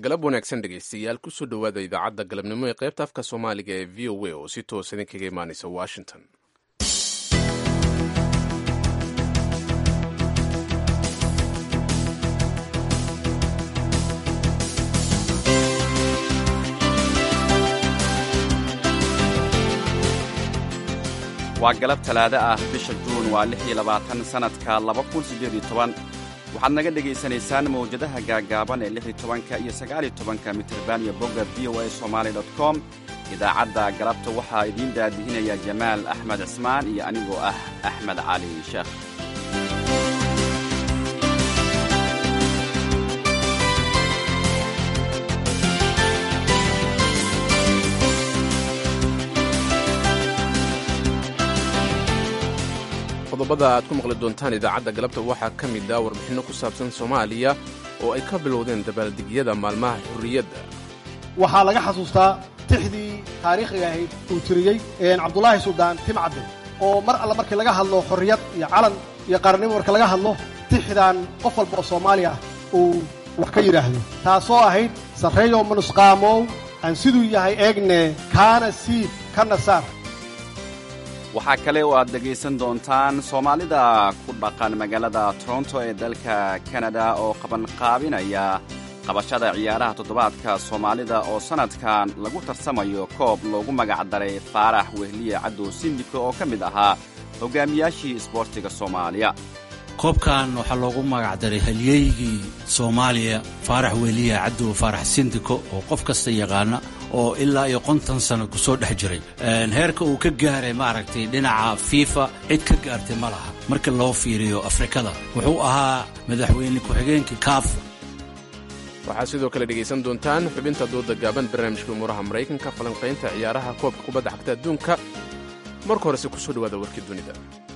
galab wanaagsan dhegaystayaal kusoo dhowaada idaacadda galabnimo ee qaybta afka soomaaliga ee v o a oo si toos idinkaga imaanaysa washington waa galab talaado ah bisha juun waa lix iyo labaatan sannadka laba kun siddeed iyo toban waxaad naga dhegaysanaysaan mawjadaha gaagaaban ee lix iyo tobanka iyo sagaal iyo tobanka mitirban iyo bogga v o a somaali dot com idaacadda galabta waxaa idiin daadihinaya jamaal axmed cismaan iyo anigoo ah axmed cali sheekh qodobada aad ku maqli doontaan idaacadda galabta waxaa ka mid ah warbixinno ku saabsan soomaaliya oo ay ka bilowdeen dabaaldegyada maalmaha xurriyadda waxaa laga xasuustaa tixdii taariikhiga ahayd uu tiriyey cabdulaahi suldaan timcadde oo mar alle markii laga hadlo xorriyad iyo calan iyo qaranimo marka laga hadlo tixdan qof walba oo soomaaliya ah uu wax ka yidhaahdo taasoo ahayd sarreeyow manusqaamow aan siduu yahay eegne kaana siib kana saar waxaa kale oo aad dhegaysan doontaan soomaalida ku dhaqan magaalada toronto ee dalka kanada oo qabanqaabinaya qabashada ciyaaraha toddobaadka soomaalida oo sannadkan lagu tarsamayo koob loogu magacdaray faarax wehliye cadow sindiko oo ka mid ahaa hogaamiyaashii isboortiga soomaaliya koobkan waxaa loogu magacdaray halyeygii soomaaliya faarax weliya cadow faarax sindiko oo qof kasta yaqaana oo ilaa iyo konton sano ku soo dhex jiray heerka uu ka gaaray maaragtay dhinaca fiifa cid ka gaartay ma laha marka loo fiiriyo afrikada wuxuu ahaa madaxweyne ku-xigeenkii kaaf waxaad sidoo kale dhegaysan doontaan xubinta dooda gaaban barnaamijka umuuraha maraykanka falanqaynta ciyaaraha koobka kubadda xagta adduunka marka horese kusoo dhawaada warkii dunida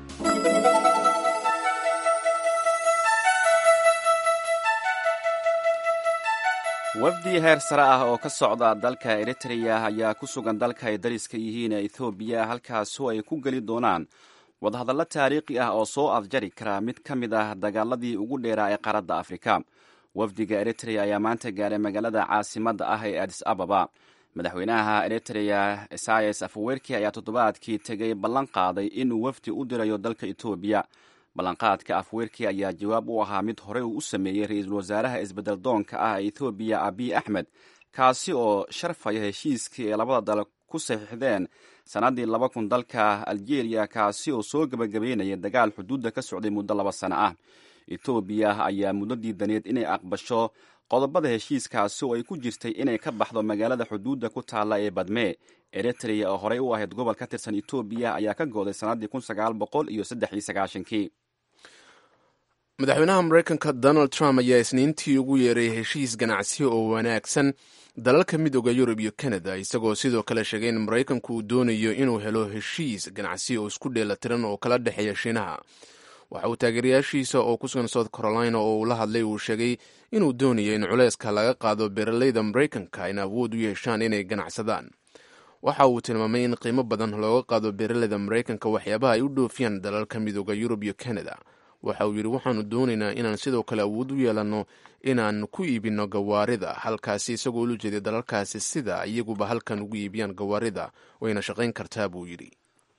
wafdi heer sare ah oo ka socda dalka eritreya ayaa ku sugan dalka ay dariska yihiin ee ethoobiya halkaasoo ay ku geli doonaan wadahadallo taariikhi ah oo soo afjari kara mid ka mid ah dagaaladii ugu dheeraa ee qaaradda afrika wafdiga eritreya ayaa maanta gaaray magaalada caasimadda ah ee adis ababa madaxweynaha eritreya esayas afawerki ayaa toddobaadkii tegey ballan qaaday inuu wafdi u dirayo dalka etoobiya ballanqaadka afwerki ayaa jawaab u ahaa mid horey uu u sameeyey ra-iisul wasaaraha isbedel doonka ah ee ethoobiya abiy axmed kaasi oo sharfaya heshiiskii ee labada dal ku saxiixdeen sannaddii laba kun dalka aljeeriya kaasi oo soo gebagabeynaya dagaal xuduudda ka socday muddo laba sano ah etoobiya ayaa muddo diidaneed inay aqbasho qodobada heshiiskaasi oo ay ku jirtay inay ka baxdo magaalada xuduudda ku taalla ee badmee eritreya oo horey u ahayd gobol ka tirsan etoobiya ayaa ka go'day sannaddii kun sagaal boqol iyo saddex iyo sagaashankii madaxweynaha maraykanka donald trump ayaa isniintii ugu yeeray heshiis ganacsi oo wanaagsan dalalka midooda yurub iyo canada isagoo sidoo kale sheegay in maraykanku uu doonayo inuu helo heshiis ganacsi oo isku dheelatiran oo kala dhexeeya shiinaha waxa uu taageerayaashiisa oo ku sugan south carolina oo uu la hadlay uu sheegay inuu doonayo in culayska laga qaado beeraleyda maraykanka in awood u yeeshaan inay ganacsadaan waxa uu tilmaamay in qiimo badan looga qaado beeraleyda maraykanka waxyaabaha ay u dhoofiyaan dalalka midooda yurub iyo canada waxa uu yidhi waxaanu doonaynaa inaan sidoo kale awood u yeelanno inaan ku iibinno gawaarida halkaasi isagoo ula jeeday dalalkaasi sida iyaguba halkan ugu iibiyaan gawaarida wayna shaqayn kartaa buu yidhi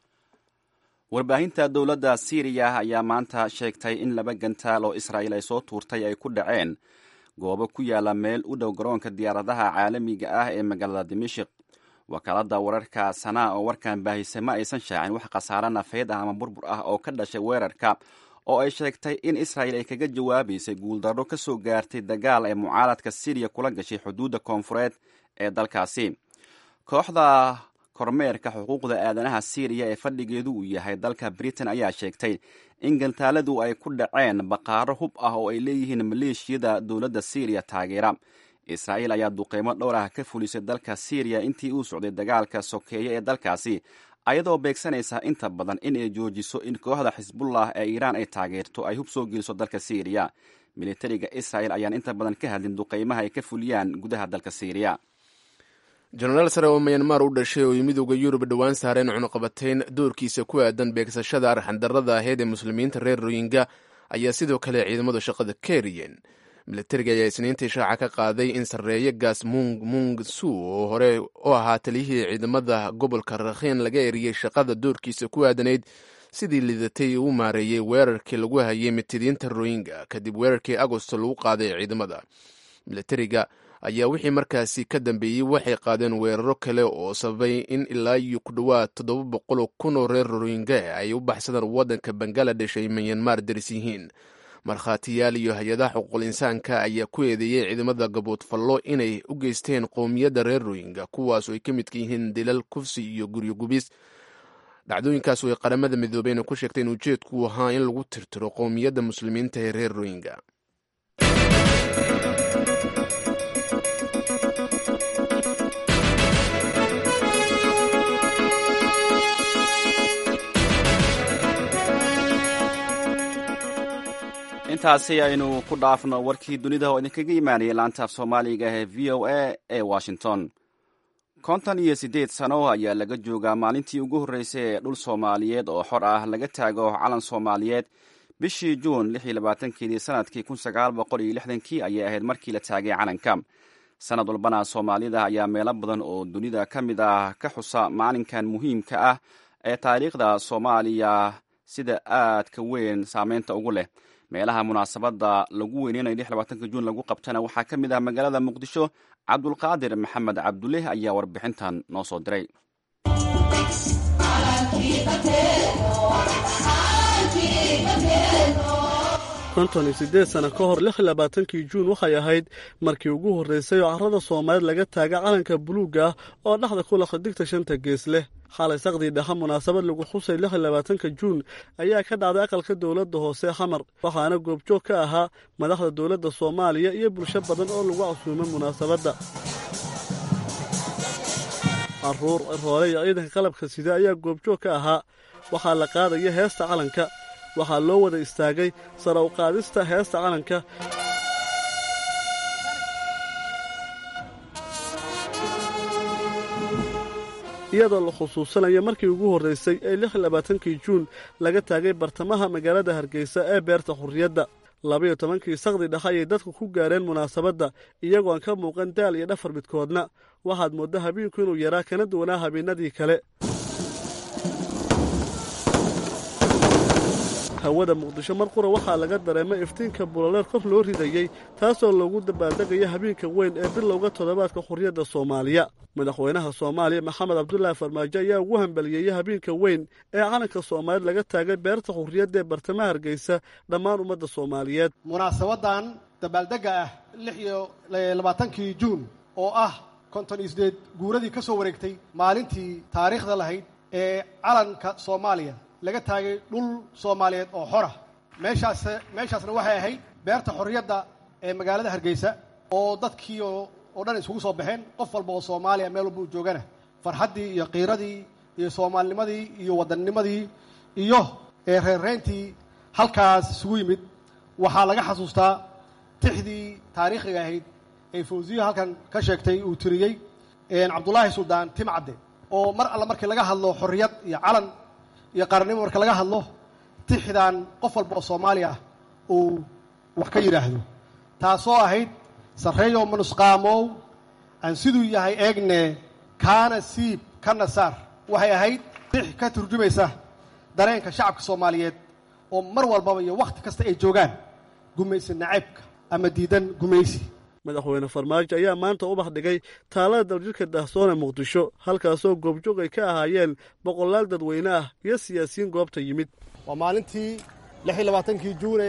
warbaahinta dowladda siiriya ayaa maanta sheegtay in laba gantaal oo israa'iil ay soo tuurtay ay ku dhaceen goobo ku yaala meel u dhow garoonka diyaaradaha caalamiga ah ee magaalada dimashik wakaaladda wararka sanaa oo warkan baahisay ma aysan shaacin wax khasaare nafeed ah ama burbur ah oo ka dhashay weerarka oo ay sheegtay in israa'il ay kaga jawaabaysay guuldarro ka soo gaartay dagaal ee mucaaradka siriya kula gashay xuduudda koonfureed ee dalkaasi kooxda kormeerka xuquuqda aadanaha siiriya ee fadhigeedu uu yahay dalka britain ayaa sheegtay in gantaaladu ay ku dhaceen baqaaro hub ah oo ay leeyihiin maleeshiyada dowladda siiriya taageera israa'iil ayaa duqeymo dhowr ah ka fulisay dalka siiriya intii uu socday dagaalka sokeeye ee dalkaasi ayadoo beegsanaysa inta badan in ay joojiso in kooxda xisbullah ee iiraan ay taageerto ay hub soo geliso dalka siiriya militariga israa'il ayaan inta badan ka hadlin duqeymaha ay ka fuliyaan gudaha dalka siiriya jenaraal sare oo mayanmar u dhashay oo midooda yurub dhowaan saareen cunuqabatayn doorkiisa ku aadan beegsashada arxandarrada aheyd ee muslimiinta reer royinga ayaa sidoo kale ciidamadu shaqada ka eriyeen milatariga ayaa isniintii shaaca ka qaaday in sarreeye gaas mung mung su oo hore u ahaa taliyihii ciidamada gobolka rakhiin laga eriyey shaqada doorkiisa ku aadanayd sidii lidatay uu maareeyey weerarkii lagu hayay mitidiinta royinga kadib weerarkii agosto lagu qaaday ciidamada milatariga ayaa wixii markaasi ka dambeeyey waxay qaadeen weeraro kale oo sababay in ilaa iyo ku dhowaad toddoba boqoloo kun oo reer royinga ay u baxsadaan waddanka bangaladesh ay manyanmar daris yihiin markhaatiyaal iyo hay-adaha xuquuqul insaanka ayaa ku eedeeyey ciidamada gaboodfallo inay u geysteen qowmiyadda reer royinga kuwaas oo ay ka midka yihiin dilal kufsi iyo guryo gubis dhacdooyinkaas oo ay qaramada midoobeyna ku sheegtay in ujeedku ahaa in lagu tirtiro qowmiyadda muslimiinta ee reer royinga intaasi aynu ku dhaafno warkii dunida oo idinkaga imaanayay laanta af soomaaliga ee v o a ee washington konton iyo siddeed sano ayaa laga joogaa maalintii ugu horreysay ee dhul soomaaliyeed oo xor ah laga taago calan soomaaliyeed bishii juun lix iyo labaatankeedii sanadkii kun sagaal boqol iyo lixdankii ayay ahayd markii la taagay calanka sanad walbana soomaalida ayaa meelo badan oo dunida ka mid ah ka xusa maalinkan muhiimka ah ee taariikhda soomaaliya sida aadka weyn saameynta ugu leh meelaha munaasabadda lagu weyneynayo lix labaatanka juun lagu qabtana waxaa ka mid ah magaalada muqdisho cabdulqaadir maxamed cabduleh ayaa warbixintan noo soo diray konton iyo siddeed sano ka hor lix iyo labaatankii juun waxay ahayd markii ugu horreysay oo carrada soomaalied laga taaga calanka buluugga ah oo dhexda ku laqa digta shanta gees leh xalay saqdii dhexe munaasabad lagu xusay lix iyo labaatanka juun ayaa ka dhacday aqalka dowladda hoose xamar waxaana goobjoog ka ahaa madaxda dowladda soomaaliya iyo bulsho badan oo lagu casuumay munaasabadda caruur roole iyo ciidanka qalabka sida ayaa goobjoog ka ahaa waxaa la qaadaya heesta calanka waxaa loo wada istaagay sara u qaadista heesta calanka iyadoo la khusuusanayo markii ugu horraysay ee lix iyo labaatankii juun laga taagay bartamaha magaalada hargeysa ee beerta xurriyadda labayo tobankii saqdi dhexe ayay dadku ku gaareen munaasabadda iyagoo aan ka muuqan daal iyo dhafar midkoodna waxaad moodda habeenku inuu yaraa kana duwanaa habeenadii kale hawada muqdisho mar qura waxaa laga dareemay iftiinka buloleer kor loo ridayey taasoo loogu dabaaldegaya habeenka weyn ee bilowga toddobaadka xurriyadda soomaaliya madaxweynaha soomaaliya maxamed cabdulaahi farmaajo ayaa ugu hambaliyeeyey habeenka weyn ee calanka soomaaliya laga taagay beerta xurriyadda ee bartamaha hargeysa dhammaan ummadda soomaaliyeed munaasabadan dabaaldegga ah lix iyo labaatankii juun oo ah konton iyo sideed guuradii ka soo wareegtay maalintii taariikhda lahayd ee calanka soomaaliya laga taagay dhul soomaaliyeed oo xora meeshaas meeshaasna waxay ahayd beerta xorriyadda ee magaalada hargeysa oo dadkii oo dhan isugu soo baxeen qof walba oo soomaaliya meel walba u joogana farxaddii iyo qiiradii iyo soomaalinimadii iyo waddannimadii iyo reerreyntii halkaas isugu yimid waxaa laga xasuustaa tixdii taariikhiga ahayd ee fawsiya halkan ka sheegtay uu tiriyey cabdulaahi suldaan timcadde oo mar alla markii laga hadlo xorriyad iyo calan iyo qaranimo marka laga hadlo tixdan qof walba oo soomaali ah uu wax ka yidhaahdo taasoo ahayd sarreeyo manusqaamow aan siduu yahay eegne kaana siib kana saar waxay ahayd tix ka turjumaysa dareenka shacabka soomaaliyeed oo mar walbaba iyo wakhti kasta ay joogaan gumaysi nacaybka ama diidan gumaysi madaxweyne farmaajo ayaa maanta ubax dhigay taalada daljirka daahsoone muqdisho halkaasoo goobjoog ay ka ahaayeen boqolaal dadweyne ah iyo siyaasiyiin goobta yimid waa maalintii lix iyo labaatankii juune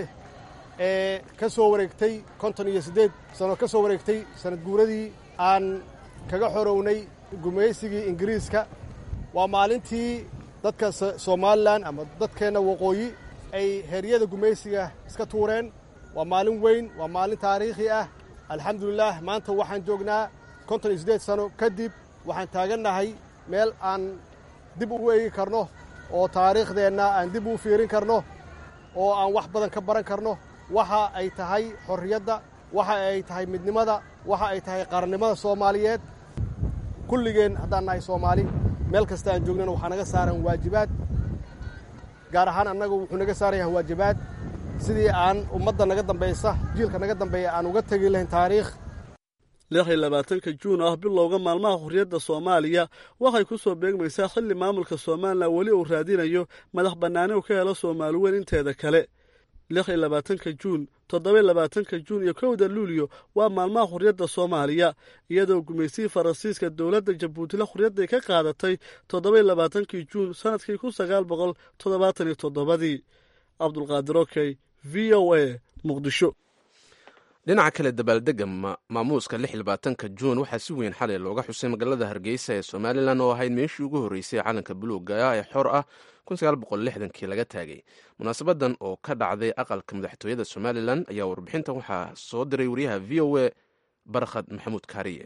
ee ka soo wareegtay konton iyo siddeed sano ka soo wareegtay sanad guuradii aan kaga xorownay gumaysigii ingiriiska waa maalintii dadka somalilan ama dadkeenna waqooyi ay heryada gumaysiga iska tuureen waa maalin weyn waa maalin taariikhi ah alxamdulilaah maanta waxaan joognaa konton iyo siddeed sano kadib waxaan taagannahay meel aan dib ugu eegi karno oo taariikhdeenna aan dib ugu fiirin karno oo aan wax badan ka baran karno waxa ay tahay xorriyadda waxa ay tahay midnimada waxa ay tahay qarannimada soomaaliyeed kulligeen haddaan nahay soomaali meel kasta aan joognana waxaa naga saaran waajibaad gaar ahaan annagu wuxuu naga saaran yahay waajibaad sidii aan ummadda naga dambaysa jiilka naga dambeeya aan uga tegi lahayn taariikh lix iyo labaatanka juun ah bilowga maalmaha xurriyadda soomaaliya waxay ku soo beegmaysaa xilli maamulka somalilan weli uu raadinayo madax bannaani uu ka helo soomaali weyn inteeda kale lix iyo labaatanka juun toddoba labaatanka juun iyo kowda luuliyo waa maalmaha xurriyadda soomaaliya iyadoo gumaysihii faransiiska dowladda jabuutila xurriyadday ka qaadatay toddoba labaatankii juun sannadkii kun sagaal boqol toddobaatan iyo toddobadii cabdulqaadir okey v o a muqdisho dhinaca kale dabaaldega maamuuska lix labaatanka juun waxaa si weyn xalay looga xusay magaalada hargeysa ee somalilan oo ahayd meeshii ugu horreysay calanka buluuga ee xor ah kii laga taagay munaasabadan oo ka dhacday aqalka madaxtooyada somalilan ayaa warbixintan waxaa soo diray wariyaha v o a barkhad maxamuud kaariye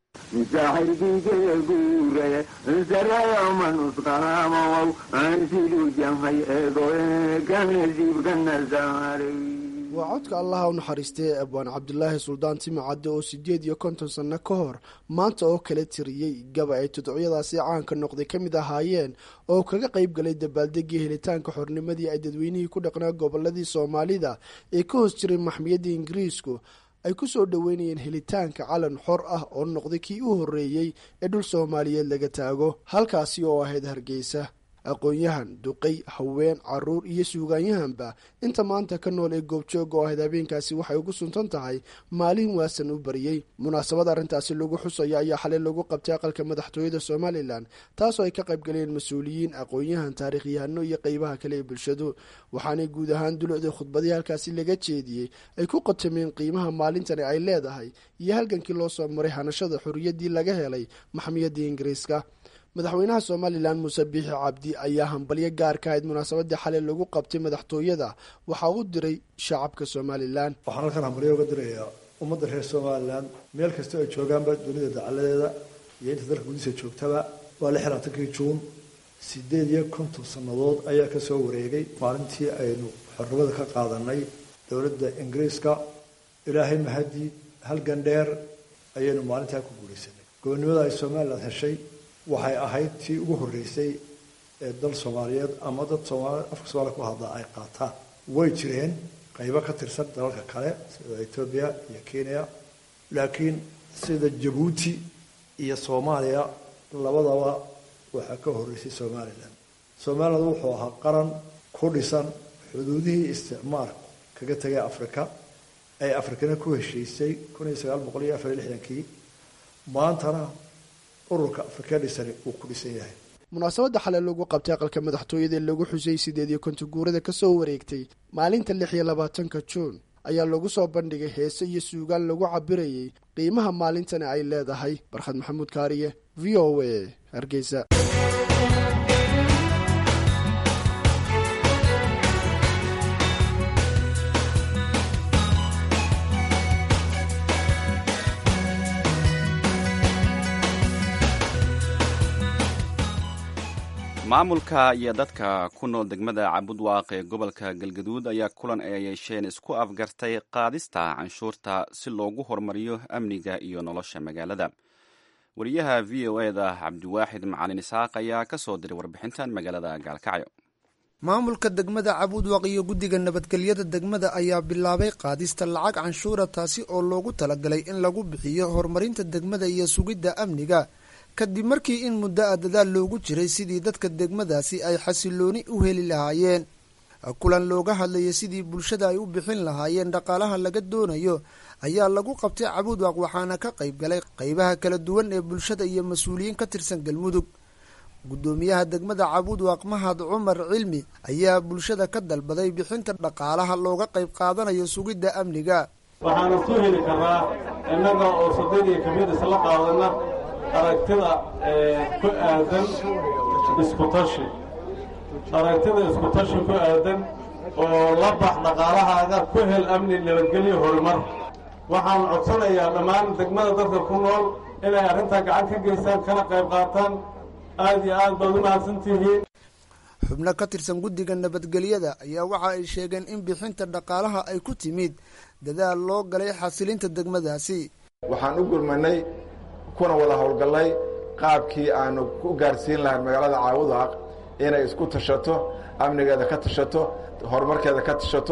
waa codka allaha u naxariistay abwaan cabdulaahi suldaan timacadde oo siddeed iyo konton sanno ka hor maanta oo kala tiriyey gaba ay tudcyadaasi caanka noqday ka mid ahaayeen oo kaga qayb galay dabaaldegii helitaanka xornimadii ay dadweynihii ku dhaqnaa gobolladii soomaalida ee ka hoos jiray maxmiyadda ingiriisku ay ku soo dhoweynayeen helitaanka calan xor ah oo noqday kii u horreeyey ee dhul soomaaliyeed laga taago halkaasi oo ahayd hargeysa aqoon-yahan duqay haween caruur iyo suugaanyahanba inta maanta ka nool ee goobjoog oo ahayd habeenkaasi waxay ugu suntan tahay maalin waasan u bariyey munaasabad arrintaasi lagu xusaya ayaa xalay lagu qabtay aqalka madaxtooyada somalilan taasoo ay ka qayb galeen mas-uuliyiin aqoon-yahan taariikhyahano iyo qeybaha kale ee bulshadu waxaanay guud ahaan dulucdii khudbadii halkaasi laga jeediyey ay ku qotameen qiimaha maalintani ay leedahay iyo halgankii loo soo maray hanashada xorriyaddii laga helay maxmiyadda ingiriiska madaxweynaha somalilan muuse biixi cabdi ayaa hambalyo gaar ka ahayd munaasabadii xalay lagu qabtay madaxtooyada waxaa u diray shacabka somalilan waxaan halkan hambalyo uga dirayaa ummadda reer somalilan meel kasta ay joogaanba dunida dacaladeeda iyo inta dalka gudihiisa joogtaba waa lix labaatankii juun sideed iyo konton sannadood ayaa kasoo wareegay maalintii aynu xornimada ka qaadanay dowladda ingiriiska ilaahay mahadii halgan dheer ayaynu maalintaa ku guulaysanay gobonnimada ay somalilan heshay waxay ahayd tii ugu horreysay ee dal soomaaliyeed ama dad soomaali afka soomaliya ku hadlaa ay qaataan way jireen qaybo ka tirsan dalalka kale sida etoobiya iyo kenya laakiin sida jabuuti iyo soomaaliya labadaba waxaa ka horreysay somalilan somaliland wuxuu ahaa qaran ku dhisan xuduudihii isticmaalku kaga tegay afrika ay afrikana ku heshiisay kun iyo sagaal boqol iyo afar iyo lixdankii maantana ururka afrika dhisani uu ku dhisan yahay munaasabadda xalay lagu qabtay aqalka madaxtooyada ee lagu xusay sideed iyo konton guurada kasoo wareegtay maalinta lix iyo labaatanka juun ayaa lagu soo bandhigay heese iyo suugaan lagu cabirayay qiimaha maalintani ay leedahay barkhad maxamuud kaariye v o a hargeysa maamulka iyo dadka ku nool degmada cabudwaaq ee gobolka galgaduud ayaa kulan ay yeesheen isku afgartay qaadista canshuurta si loogu horumariyo amniga iyo nolosha magaalada wariyaha v o e da cabdiwaaxid macalin isaaq ayaa ka soo diray warbixintan magaalada gaalkacyo maamulka degmada cabudwaq iyo guddiga nabadgelyada degmada ayaa bilaabay qaadista lacag canshuura taasi oo loogu talagalay in lagu bixiyo horumarinta degmada iyo sugidda amniga kadib markii in muddo a dadaal loogu jiray sidii dadka degmadaasi ay xasilooni u heli lahaayeen kulan looga hadlayay sidii bulshada ay u bixin lahaayeen dhaqaalaha laga doonayo ayaa lagu qabtay cabudwaq waxaana ka qayb galay qaybaha kala duwan ee bulshada iyo mas-uuliyiin ka tirsan galmudug guddoomiyaha degmada cabudwaq mahad cumar cilmi ayaa bulshada ka dalbaday bixinta dhaqaalaha looga qayb qaadanayo sugidda amniga waxaana soo heli karaa innaga oo saddeed iyo kamid isla qaadana aragtida ku aadan iskutashi aragtida iskutashi ku aadan oo la bax dhaqaalahaaga ku hel amni nabadgelyo horumar waxaan codsanayaa dhammaan degmada dadka ku nool inay arrintaa gacan ka geystaan kana qayb qaataan aad iyo aad baad u mahadsantihiin xubno ka tirsan guddiga nabadgelyada ayaa waxa ay sheegeen in bixinta dhaqaalaha ay ku timid dadaal loo galay xasilinta degmadaasi waxaan u gurmanay kuna wada howlgallay qaabkii aanu ku gaarsiin lahayn magaalada caawudaaq inay isku tashato amnigeeda ka tashato horumarkeeda ka tashato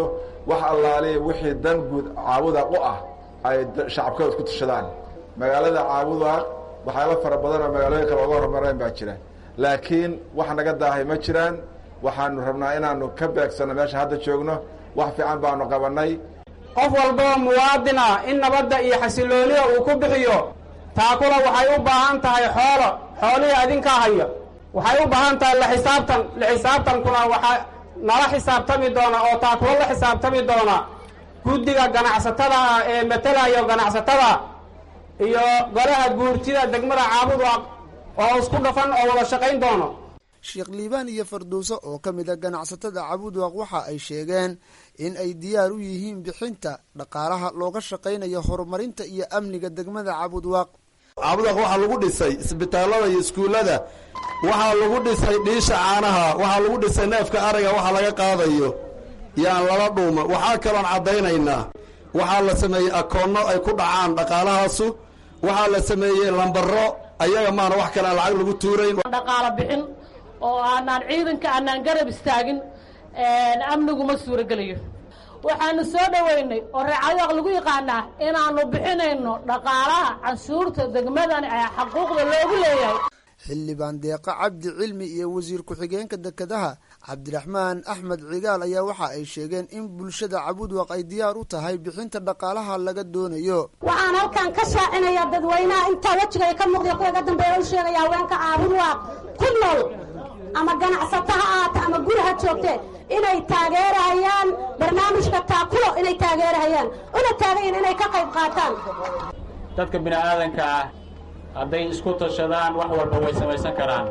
wax allaaliya wixii dan guud caabudaaq u ah ay shacabkooda isku tashadaan magaalada caabudaaq waxyaaba fara badan oo magaalooyin kale oga hormareen baa jira laakiin wax naga daahay ma jiraan waxaanu rabnaa inaanu ka beegsanno meesha hadda joogno wax fiican baanu qabannay qof walboo muwaadin ah in nabadda iyo xasiloonida uu ku bixiyo taakula waxay u baahan tahay xoolo xoolihii adinkaa haya waxay u baahan tahay la xisaabtan la xisaabtankuna waxaa nala xisaabtami doona oo taakula la xisaabtami doona guddiga ganacsatada ah ee matelayo ganacsatada iyo golaha guurtida degmada caabud oo isku dhafan oo wada shaqayn doono sheekh liibaan iyo fardowso oo ka mid a ganacsatada cabudwaq waxa ay sheegeen in ay diyaar u yihiin bixinta dhaqaalaha looga shaqaynayo horumarinta iyo amniga degmada cabudwaq cabudwaq waxaa lagu dhisay isbitaallada iyo iskuullada waxaa lagu dhisay dhiisha caanaha waxaa lagu dhisay neefka ariga waxa laga qaadayo yaan lala dhuuma waxaa kaloon caddaynaynaa waxaa la sameeyey akoonno ay ku dhacaan dhaqaalahaasu waxaa la sameeyey lambaro ayaga maana wax kale aan lacag lagu tuurayn dhaqaalo bixin oo aanaan ciidanka aanaan garab istaagin amnigu ma suurogelayo waxaanu soo dhoweynay oo reecadaaq lagu yaqaanaa inaannu bixinayno dhaqaalaha canshuurta degmadan ee xaquuqda loogu leeyahay xildhibaan deeqa cabdi cilmi iyo wasiir ku-xigeenka dekedaha cabdiraxmaan axmed cigaal ayaa waxa ay sheegeen in bulshada cabudwaq ay diyaar u tahay bixinta dhaqaalaha laga doonayo waxaan halkan ka shaacinayaa dadweynaha intaa wejiga ka muuqda kuwa ga dambeeya u sheegaya haweenka caabudwaaq ku nool ama ganacsato ha aata ama guri ha joogte inay taageerahayaan barnaamijka taakulo inay taageerahayaan una taagayin inay ka qayb qaataan dadka bini aadanka ah hadday isku tashadaan wax walba way samaysan karaan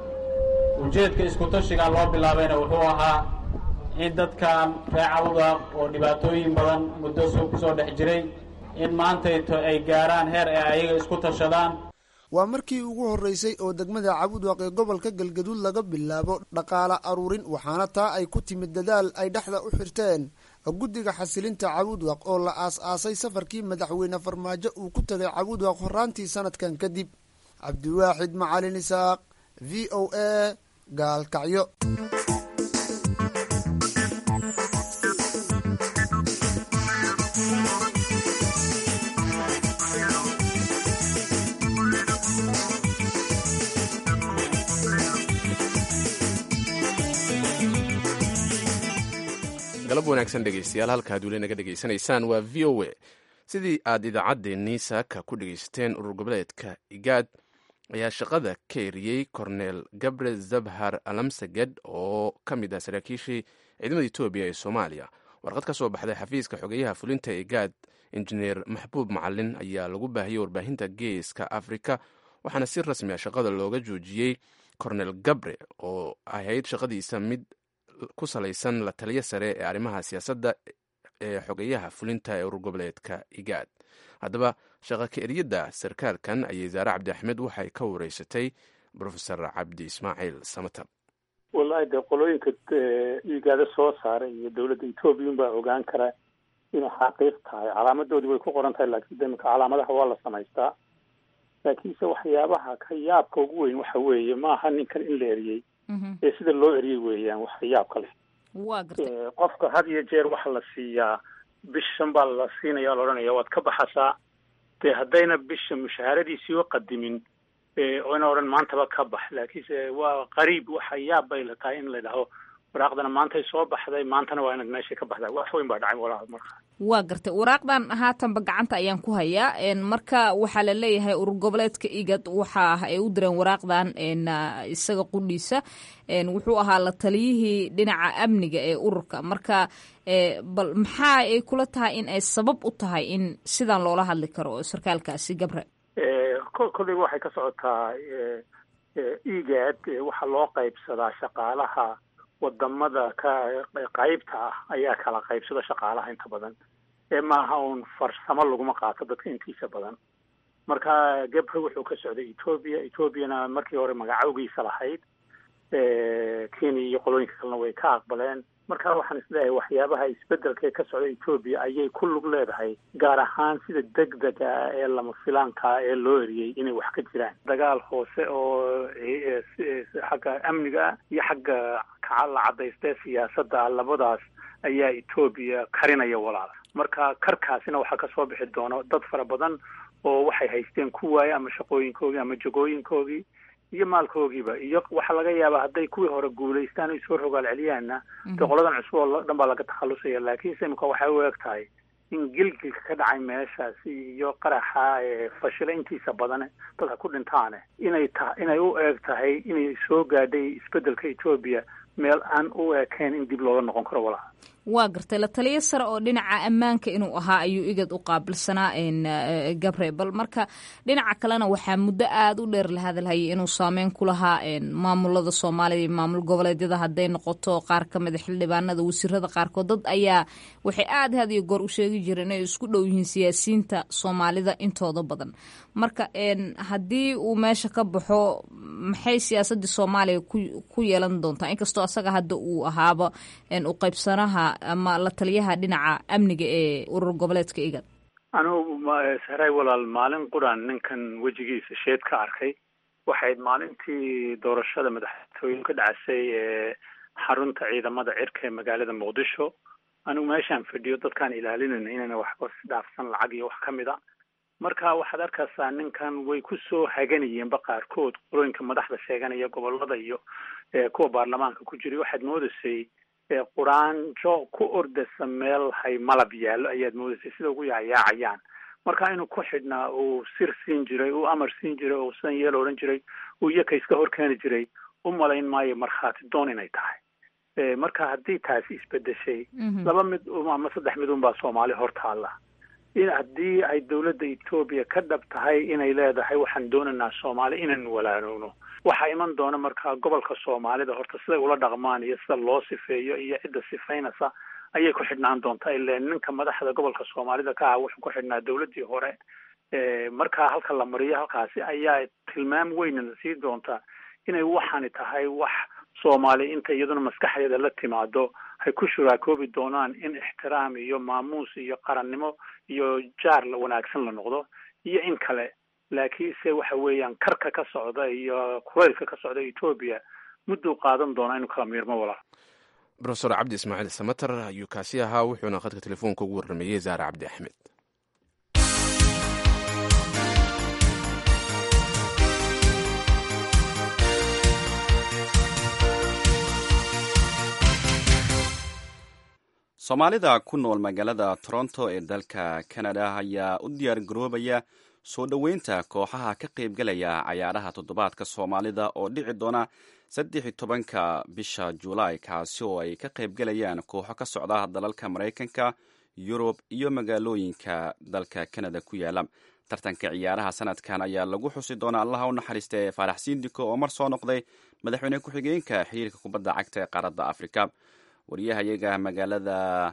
ujeedka iskutashigaa loo bilaabayna wuxuu ahaa in dadkan reecawdaaq oo dhibaatooyin badan muddo soo ku soo dhex jiray in maantayto ay gaaraan heer ay ayaga isku tashadaan waa markii ugu horreysay oo degmada cabudwaq ee gobolka galgaduud laga bilaabo dhaqaale aruurin waxaana taa ay ku timid dadaal ay dhexda u xirteen guddiga xasilinta cabudwaq oo la aas-aasay safarkii madaxweyne farmaajo uu ku tagay cabudwaq horaantii sanadkan kadib cabdiwaaxid macalin isaaq v o a gaalkacyo galab wanaagsan dhegeystayaal halkaad weli naga dhegaysanaysaan waa v o a sidii aad idaacaddeenii saaka ku dhegaysateen urur goboleedka igaad ayaa shaqada ka eriyey korneel gabre zabhar alamsaged oo ka mid ah saraakiishii ciidamada etoobiya ee soomaaliya warqad ka soo baxday xafiiska xogeyaha fulinta igaad injineer maxbuub macalin ayaa lagu baahiyey warbaahinta geeska afrika waxaana si rasmi a shaqada looga joojiyey korneel gabre oo ahayd shaqadiisa mid ku salaysan la taliyo sare ee arrimaha siyaasadda ee xogeyaha fulinta ee urur goboleedka igaad haddaba shaqa ka eryadda sarkaalkan ayay zaare cabdi axmed waxay ka wareysatay profesor cabdi ismaaciil samatar wallahi dee qolooyinka igaada soo saaray iyo dowladda ethoobiya unbaa ogaan kara inay xaqiiq tahay calaamadoodii way ku qoran tahay laakiin demika calaamadaha waa la samaystaa laakiinse waxyaabaha ka yaabka ugu weyn waxa weeye maaha ninkan in la eriyey ee sida loo eriyey weeyaan wax yaabka leh waa gartay qofka had iyo jeer waxa la siiyaa bishan baa la siinaya la odhanaya waad ka baxasaa dee haddayna bisha mushaharadiisii u qadimin oyna odhan maantaba ka bax laakiinse waa qariib waxa yaab bay la tahay in la dhaho waraaqdana maantay soo baxday maantana waa inaad meesha ka baxdaa wax weyn baa dhacay walaal marka waa gartay waraaqdan haatanba gacanta ayaan ku hayaa marka waxaa la leeyahay urur goboleedka igad waxa ah ay u direen waraaqdan isaga qudhiisa wuxuu ahaa la taliyihii dhinaca amniga ee ururka marka bal maxaa ay kula tahay in ay sabab u tahay in sidan loola hadli karo sarkaalkaasi gabre kolleyba waxay ka socotaa igad waxaa loo qaybsadaa shaqaalaha wadamada ka qaybta ah ayaa kala qaybsada shaqaalaha inta badan ee maaha uun farsamo laguma qaato dadka intiisa badan marka gabre wuxuu ka socday etoobiya etoobiyana markii hore magacawgiisa lahayd kenya iyo qolooyinka kalena way ka aqbaleen marka waxaan isleeyahay waxyaabaha isbedelka ee ka socda etoobiya ayay ku lug leedahay gaar ahaan sida degdega ah ee lama filaankaa ee loo eriyey inay wax ka jiraan dagaal hoose oo xagga amniga iyo xagga la cadaystee siyaasadda labadaas ayaa etoobiya karinaya walaal marka karkaasina waxaa kasoo bixi doona dad fara badan oo waxay haysteen ku waaye ama shaqooyinkoogii ama jagooyinkoogii iyo maalkoogiiba iyo waxaa laga yaabaa hadday kuwii hore guulaystaan o soo rogaal celiyaana de qoladan cusub oo dhan baa laga takhalusaya laakiinse imika waxay u eg tahay in gilgilka ka dhacay meeshaasi iyo qaraxa fashila intiisa badan dadka ku dhintaane inay ta inay u eeg tahay inay soo gaadhay isbeddelka etoobiya meel aan u ekayn in dib looga noqon karo walaha waa gartay la taliyo sare oo dhinaca ammaanka inuu ahaa ayuu igad u qaabilsanaa gabre bal marka dhinaca kalena waxaa muddo aada u dheer la hadalhayay inuu saameyn ku lahaa maamulada soomaaliya iyo maamul goboleedyada hadday noqoto qaar ka mida xildhibaanada wasiirada qaarkood dad ayaa waxay aada had iyo goor u sheegi jireen inay isku dhow yihiin siyaasiyiinta soomaalida intooda badan marka haddii uu meesha ka baxo maxay siyaasadii soomaaliya ku yeelan doontaa inkastoo asaga hadda uu ahaaba u qaybsanaha ama la taliyaha dhinaca amniga ee urur goboleedka igad anugu sahray walaal maalin quran ninkan wejigiisa sheed ka arkay waxayd maalintii doorashada madaxtooyin ka dhacasay ee xarunta ciidamada cirka ee magaalada muqdisho anigu meeshaan fadhiyo dadkaan ilaalinayna inayna waxba dhaafsan lacag iyo wax ka mid a marka waxaad arkaysaa ninkan way ku soo haganayeenba qaarkood qolooyinka madaxda sheeganaya gobolada iyo kuwa baarlamaanka ku jiray waxaad moodaysay quraanjo ku ordasa meel hay malab yaallo ayaad moodaysay sida ugu yaayaacayaan marka inuu ku xidhnaa uu sir siin jiray uu amar siin jiray uu san yeel odhan jiray uu iyaka iska hor keeni jiray u malayn maayo markhaati doon inay tahay marka haddii taasi isbedeshay laba mid ama saddex mid unbaa soomaali hortaalla in haddii ay dowladda etoobiya ka dhab tahay inay leedahay waxaan doonaynaa soomaali inaynu walaanowno waxaa iman doona markaa gobolka soomaalida horta siday ula dhaqmaan iyo sida loo sifeeyo iyo cidda sifaynaysa ayay ku xidhnaan doontaa ile ninka madaxda gobolka soomaalida ka ah wuxuu ku xidhnaa dowladdii hore markaa halka la mariyo halkaasi ayaa tilmaam weynana sii doontaa inay waxaani tahay wax soomaali inta iyaduna maskaxdeeda la timaado hay ku shuraakoobi doonaan in ixtiraam iyo maamuus iyo qarannimo iyo jaar la wanaagsan la noqdo iyo in kale laakiinse waxa weeyaan karka ka socda iyo kulaylka ka socda etoobiya mudduu qaadan doonaa inuu kala miirmo walaal rofesor cabdi ismaaciil samater ayuu kaasi ahaa wuxuuna khadka telefoonka ugu warrameeyey zaare cabdi axmed soomaalida ku nool magaalada toronto ee dalka canada ayaa u diyaar garoobaya soo dhoweynta kooxaha ka qaybgalaya cayaaraha toddobaadka soomaalida oo dhici doona saddex iyo tobanka bisha julaay kaasi oo ay ka qaybgalayaan kooxo ka socda dalalka maraykanka yurub iyo magaalooyinka dalka canada ku yaala tartanka ciyaaraha sanadkan ayaa lagu xusi doonaa allaha u naxariista ee faarax siindiko oo mar soo noqday madaxweyne ku-xigeenka xiriirka kubadda cagta ee qaaradda afrika waryahayaga magaalada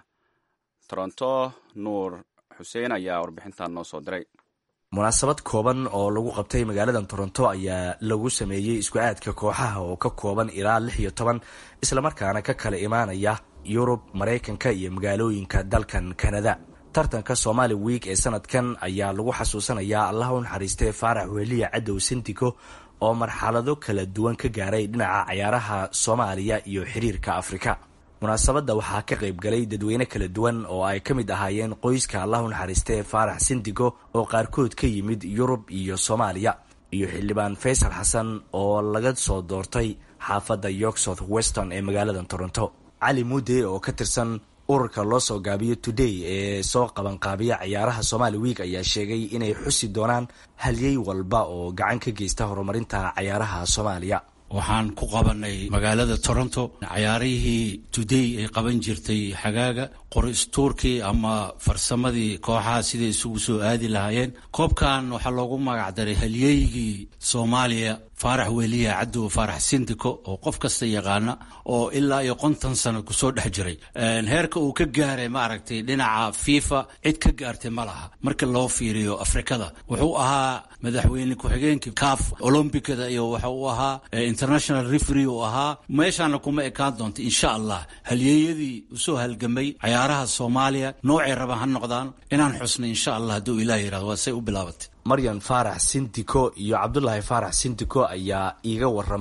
toronto nuur xuseen ayaa warbixintan noo soo diray munaasabad kooban oo lagu qabtay magaalada toronto ayaa lagu sameeyey isku aadka kooxaha oo ka kooban ilaa lix iyo toban islamarkaana ka kala imaanaya yurub maraykanka iyo magaalooyinka dalkan kanada tartanka somaali wiik ee sanadkan ayaa lagu xasuusanayaa allaha u naxariistee faarax weliya cadow sindiko oo marxalado kala duwan ka gaaray dhinaca cayaaraha soomaaliya iyo xiriirka afrika munaasabadda waxaa ka qayb galay dadweyne kala duwan oo ay ka mid ahaayeen qoyska allahu naxariistee faarax sindigo oo qaarkood ka yimid yurub iyo soomaaliya iyo xildhibaan faysal xasan oo laga soo doortay xaafadda york south weston ee magaalada toronto cali mudde oo ka tirsan ururka loo soo gaabiyo today ee soo qabanqaabiya ciyaaraha somaali wiik ayaa sheegay inay xusi doonaan halyey walba oo gacan ka geysta horumarinta cayaaraha soomaaliya waxaan ku qabanay magaalada toronto cayaarihii today ay qaban jirtay xagaaga qoristuurkii ama farsamadii kooxaha siday isugu soo aadi lahaayeen koobkan waxaa loogu magacdaray halyeygii soomaaliya faarax weliya cadow faarax sindiko oo qof kasta yaqaana oo ilaa iyo konton sano kusoo dhex jiray heerka uu ka gaaray maaragtay dhinaca fifa cid ka gaartay ma laha marka loo fiiriyo afrikada wuxuu ahaa madaxweyne ku-xigeenkii caf olombicada iyo waxa uu ahaa international refery uu ahaa meeshaana kuma ekaan doonta insha allah halyeeyadii usoo halgamay cayaaraha soomaaliya noocay rabaan ha noqdaan inaan xusnay insha allah hadduu ilah yirahdo waa say u bilaabatay maryan faarax sindiko iyo cabdulaahi faarax sindiko ayaa iiga waramay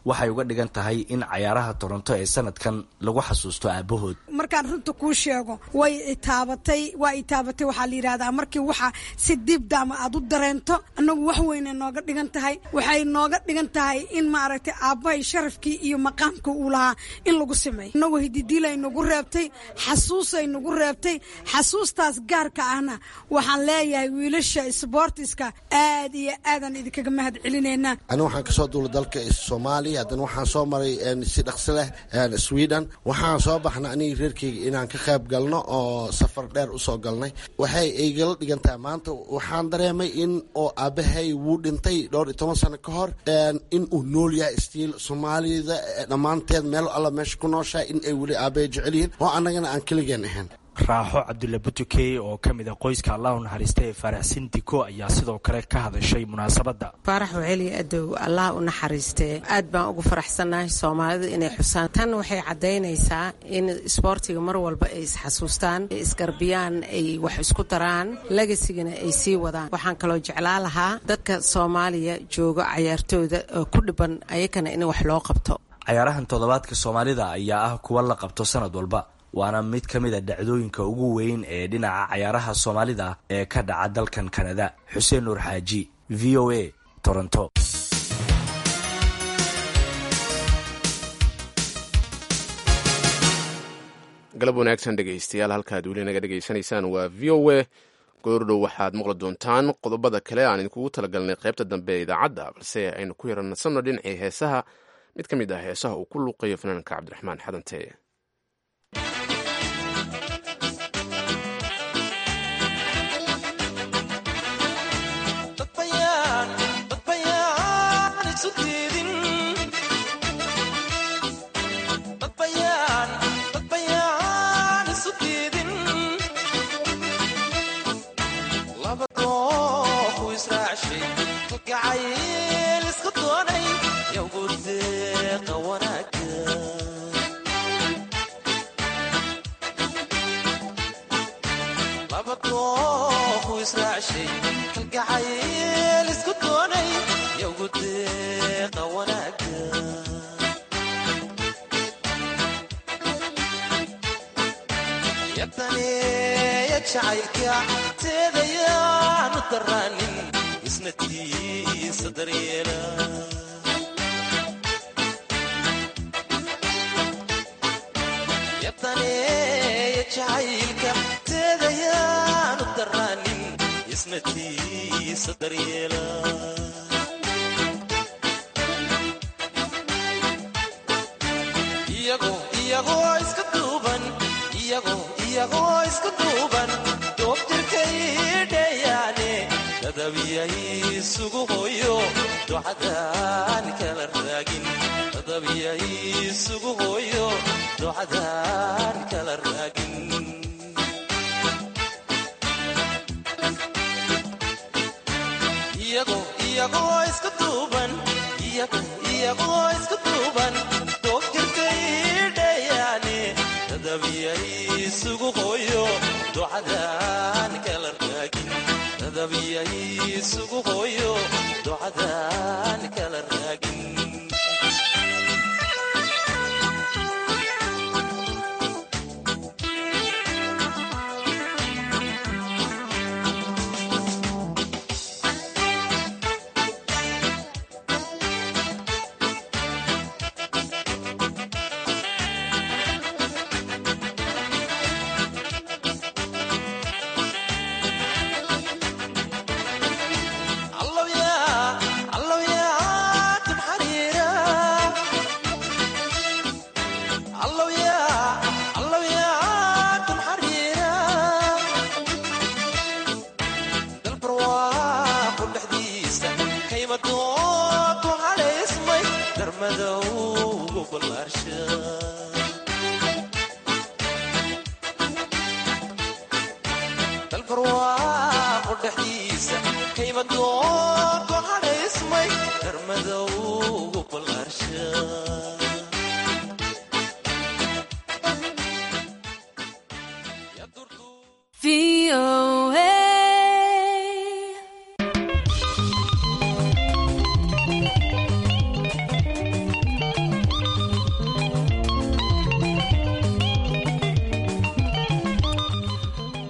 waxay uga dhigan tahay in cayaaraha toronto ee sanadkan lagu xasuusto aabahood markaan runta kuu sheego way itaabatay waa itaabatay waxaa la yidhahdaa markii waxa si dibdaama aad u dareento annagu wax weynay nooga dhigan tahay waxay nooga dhigan tahay in maaragtay aabbahay sharafkii iyo maqaamka uu lahaa in lagu sameeyo annagoo hididiilay nagu reebtay xasuusay nagu reebtay xasuustaas gaarka ahna waxaan leeyahay wiilasha sboortiska aad iyo aadaan idinkaga mahad celinaynaa ani waxaan kasoo duulay dalka soomaaliya haddana waxaan soo maray si dhaqsi leh sweden waxaan soo baxnay anigi reerkeyga inaan ka qayb galno oo safar dheer usoo galnay waxay igala dhigan tahay maanta waxaan dareemay in oo aabahay wuu dhintay dhowr iyo toban sano ka hor in uu nool yahay stiil soomaalida dhammaanteed meel alla meesha ku nooshahay in ay weli aabahay jecel yihiin oo annagana aan keligeen ahayn raaxo cabdulla butukey oo ka mid a qoyska allahu naxariista ee faaraxsin diko ayaa sidoo kale ka hadashay munaasabadda faarax waceli adow allah u naxariistee aad baan ugu faraxsannahay soomaalidu inay xusaan tan waxay caddaynaysaa in isboortiga mar walba ay isxasuustaan isgarbiyaan ay wax isku daraan legasigana ay sii wadaan waxaan kaloo jeclaa lahaa dadka soomaaliya jooga cayaartooda oo ku dhiban ayakana in wax loo qabto cayaarahan toddobaadka soomaalida ayaa ah kuwa la qabto sanad walba waana mid ka mid a dhacdooyinka ugu weyn ee dhinaca cayaaraha soomaalida ee ka dhaca dalkan kanada xuseen nuur xaaji v o a toronto galab wanaagsan dhegaystayaal halkaad weli naga dhegaysanaysaan waa v o a goordhow waxaad maqli doontaan qodobada kale aan idinkugu talagalnay qaybta dambe ee idaacadda balse aynu ku yarannasanno dhinacii heesaha mid ka mid ah heesaha uu ku luuqayo fanaanka cabdiraxmaan xadante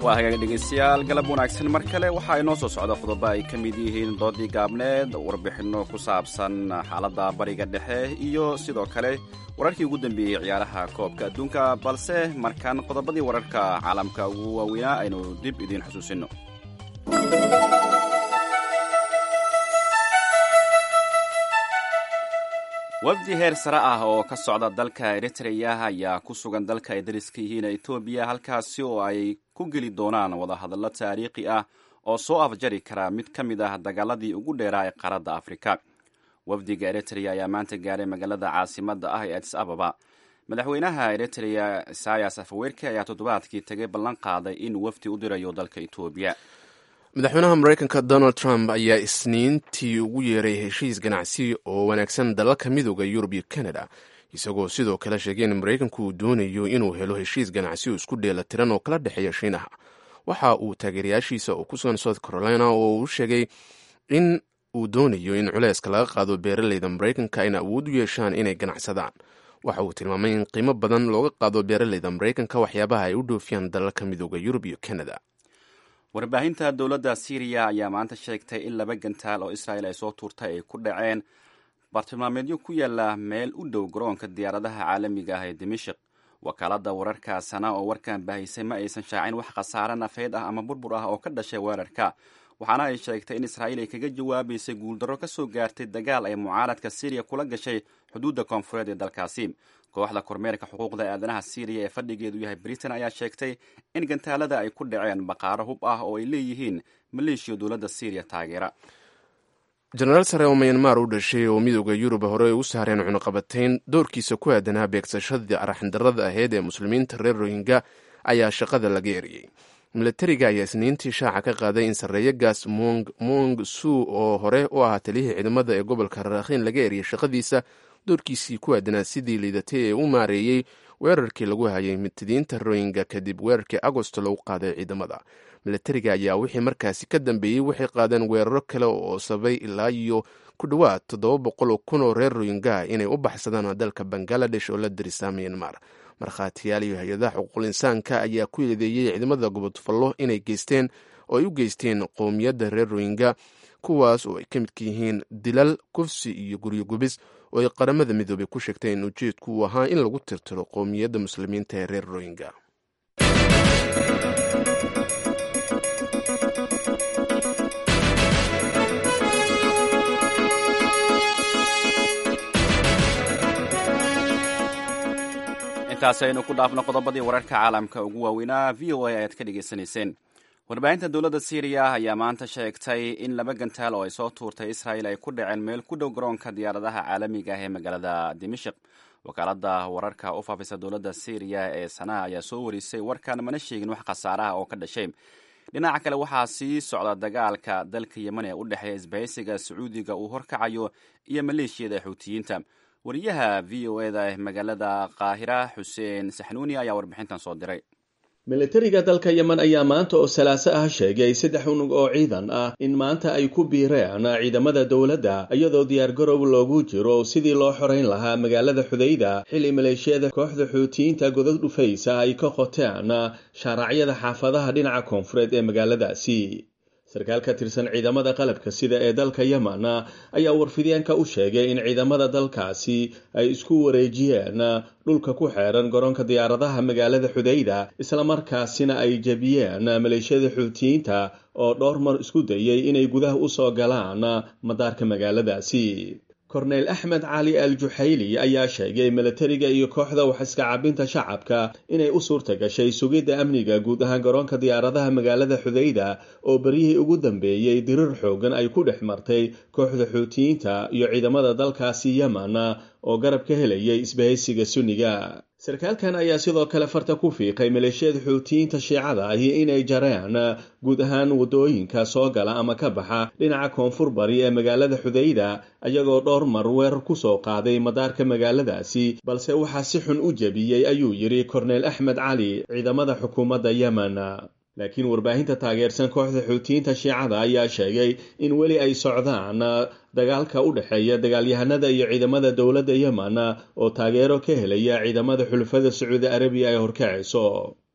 waa hagaag dhegaystayaal galab wanaagsan mar kale waxaa inoo soo socda qodobo ay ka mid yihiin doodii gaabneed warbixinno ku saabsan xaaladda bariga dhexe iyo sidoo kale wararkii ugu dambeeyey ciyaaraha koobka adduunka balse markaan qodobadii wararka caalamka ugu waaweynaa aynu dib idiin xusuusinno wafdi heer sare ah oo ka socda dalka eritreya ayaa ku sugan dalka ay dariska yihiin etoobiya halkaasi oo ay ku geli doonaan wadahadallo taariikhi ah oo soo afjari kara mid ka mid ah dagaaladii ugu dheeraa ee qaaradda afrika wafdiga eritreya ayaa maanta gaaray magaalada caasimadda ah ee adis ababa madaxweynaha eritreya isayas afawerki ayaa toddobaadkii tagay ballan qaaday in wafdi u dirayo dalka etoobiya madaxweynaha mareykanka donald trump ayaa isniintii ugu yeeray heshiis ganacsi oo wanaagsan dalalka midooda yurub iyo canada isagoo sidoo kale sheegay in mareykanku uu doonayo inuu helo heshiis ganacsi oo isku dheela tiran oo kala dhexeeya shiinaha waxa uu taageerayaashiisa oo ku sugan south carolina oo uu sheegay in uu doonayo in culeyska laga qaado beeraleyda mareykanka ayna awood u yeeshaan inay ganacsadaan waxa uu tilmaamay in qiimo badan looga qaado beeraleyda mareykanka waxyaabaha ay u dhoofiyaan dalalka midooda yurub iyo canada warbaahinta dowladda syriya ayaa maanta sheegtay in laba gantaal oo israel ay soo tuurtay ay ku dhaceen bartilmaameedyo ku yaala meel u dhow garoonka diyaaradaha caalamiga ah ee dimashik wakaaladda wararka sana oo warkan baahisay ma aysan shaacin wax khasaare nafeed ah ama burbur ah oo ka dhashay weerarka waxaana ay sheegtay in israa'iil ay kaga jawaabaysay guuldarro ka soo gaartay dagaal ay mucaaradka syriya kula gashay xuduudda koonfureed ee dalkaasi kooxda kormeerka xuquuqda aadanaha syriya ee fadhigeedu yahay britain ayaa sheegtay in gantaalada ay ku dhaceen baqaaro hub ah oo ay leeyihiin maleeshiya dowladda syriya taageera jenaraal sare oo mayanmar u dhashay oo midooda yurub hore ay u saareen cunuqabatayn doorkiisa ku aadanaa beegsashadii araxandarada aheyd ee muslimiinta reer rohingya ayaa shaqada laga eriyey milatariga ayaa isniintii shaaca ka qaaday in sarreeyagaas mong su oo hore u ahaa taliyihii ciidamada ee gobolka raakhiin laga eriyay shaqadiisa doorkiisii ku aadanaa sidii liidatay ee u maareeyey weerarkii lagu hayay mitidiinta rohingya kadib weerarkii agosto lagu qaaday ciidamada milatariga ayaa wixii markaasi ka dambeeyey waxay qaadeen weeraro kale oo sabay ilaa iyo ku dhowaad toddoba boqol oo kun oo reer rohingya inay u baxsadaan dalka bangaladesh oo la darisaa myanmar markhaatiyaal iyo hay-adaha xuquuqul insaanka ayaa ku eedeeyey ciidamada gobodfallo inay geysteen oo ay u geysteen qowmiyadda reer rohingya kuwaas oo ay ka midka yihiin dilal kufsi iyo guryo gubis oo ay qaramada midoobay ku sheegtay in ujeedku uu ahaa in lagu tirtiro qowmiyadda muslimiinta ee reer rohingya intaasi aynu ku dhaafno qodobadii wararka caalamka ugu waaweynaa v o a ayaad ka dhegaysanayseen warbaahinta dowladda syriya ayaa maanta sheegtay in laba gantaal oo ay soo tuurtay israel ay ku dhaceen meel ku dhow garoonka diyaaradaha caalamiga ah ee magaalada dimashik wakaaladda wararka u faafisa dowladda syriya ee sanaa ayaa soo warisay warkan mana sheegin wax khasaaraha oo ka dhashay dhinaca kale waxaa sii socda dagaalka dalka yemen ee u dhexeeya isbahaysiga sacuudiga uu horkacayo iyo maleeshiyada xuutiyiinta wariyaha v o eda magaalada qaahira xuseen saxnuuni ayaa warbixintan soo diray militariga dalka yemen ayaa maanta oo salaaso ah sheegay saddex unug oo ciidan ah in maanta ay ku biireen ciidamada dowladda iyadoo diyaargarow loogu jiro sidii loo xoreyn lahaa magaalada xudayda xilli maleeshiyada kooxda xuutiyiinta godad dhufaysa ay ka qoteen shaaracyada xaafadaha dhinaca koonfureed ee magaaladaasi sarkaal ka tirsan ciidamada qalabka sida ee dalka yemen ayaa warfidyaanka u sheegay in ciidamada dalkaasi ay isku wareejiyeen dhulka ku xeeran garoonka diyaaradaha magaalada xudayda islamarkaasina ay jebiyeen maleeshiyada xuutiyiinta oo dhowr mar isku dayay inay gudaha u soo galaan madaarka magaaladaasi korneyl axmed cali al juxayli ayaa sheegay milatariga iyo kooxda wax iska cabinta shacabka inay u suurta gashay sugidda amniga guud ahaan garoonka diyaaradaha magaalada xudayda oo beryihii ugu dambeeyey dirir xoogan ay ku dhex martay kooxda xuutiyiinta iyo ciidamada dalkaasi yemen oo garab ka helayay isbahaysiga sunniga sarkaalkan ayaa sidoo kale farta ku fiiqay maleeshiyada xuutiyiinta shiicada ahi inay jareen guud ahaan waddooyinka soo gala ama ka baxa dhinaca koonfur bari ee magaalada xudayda ayagoo dhowr mar weerar ku soo qaaday madaarka magaaladaasi balse waxaa si xun u jebiyey ayuu yidhi korneyl axmed cali ciidamada xukuumadda yemen laakiin warbaahinta taageersan kooxda xuutiyiinta shiicada ayaa sheegay in weli ay socdaan dagaalka u dhexeeya dagaalyahanada iyo ciidamada dowladda yemen oo taageero ka helaya ciidamada xulafada sacuudi arabiya ay horkacayso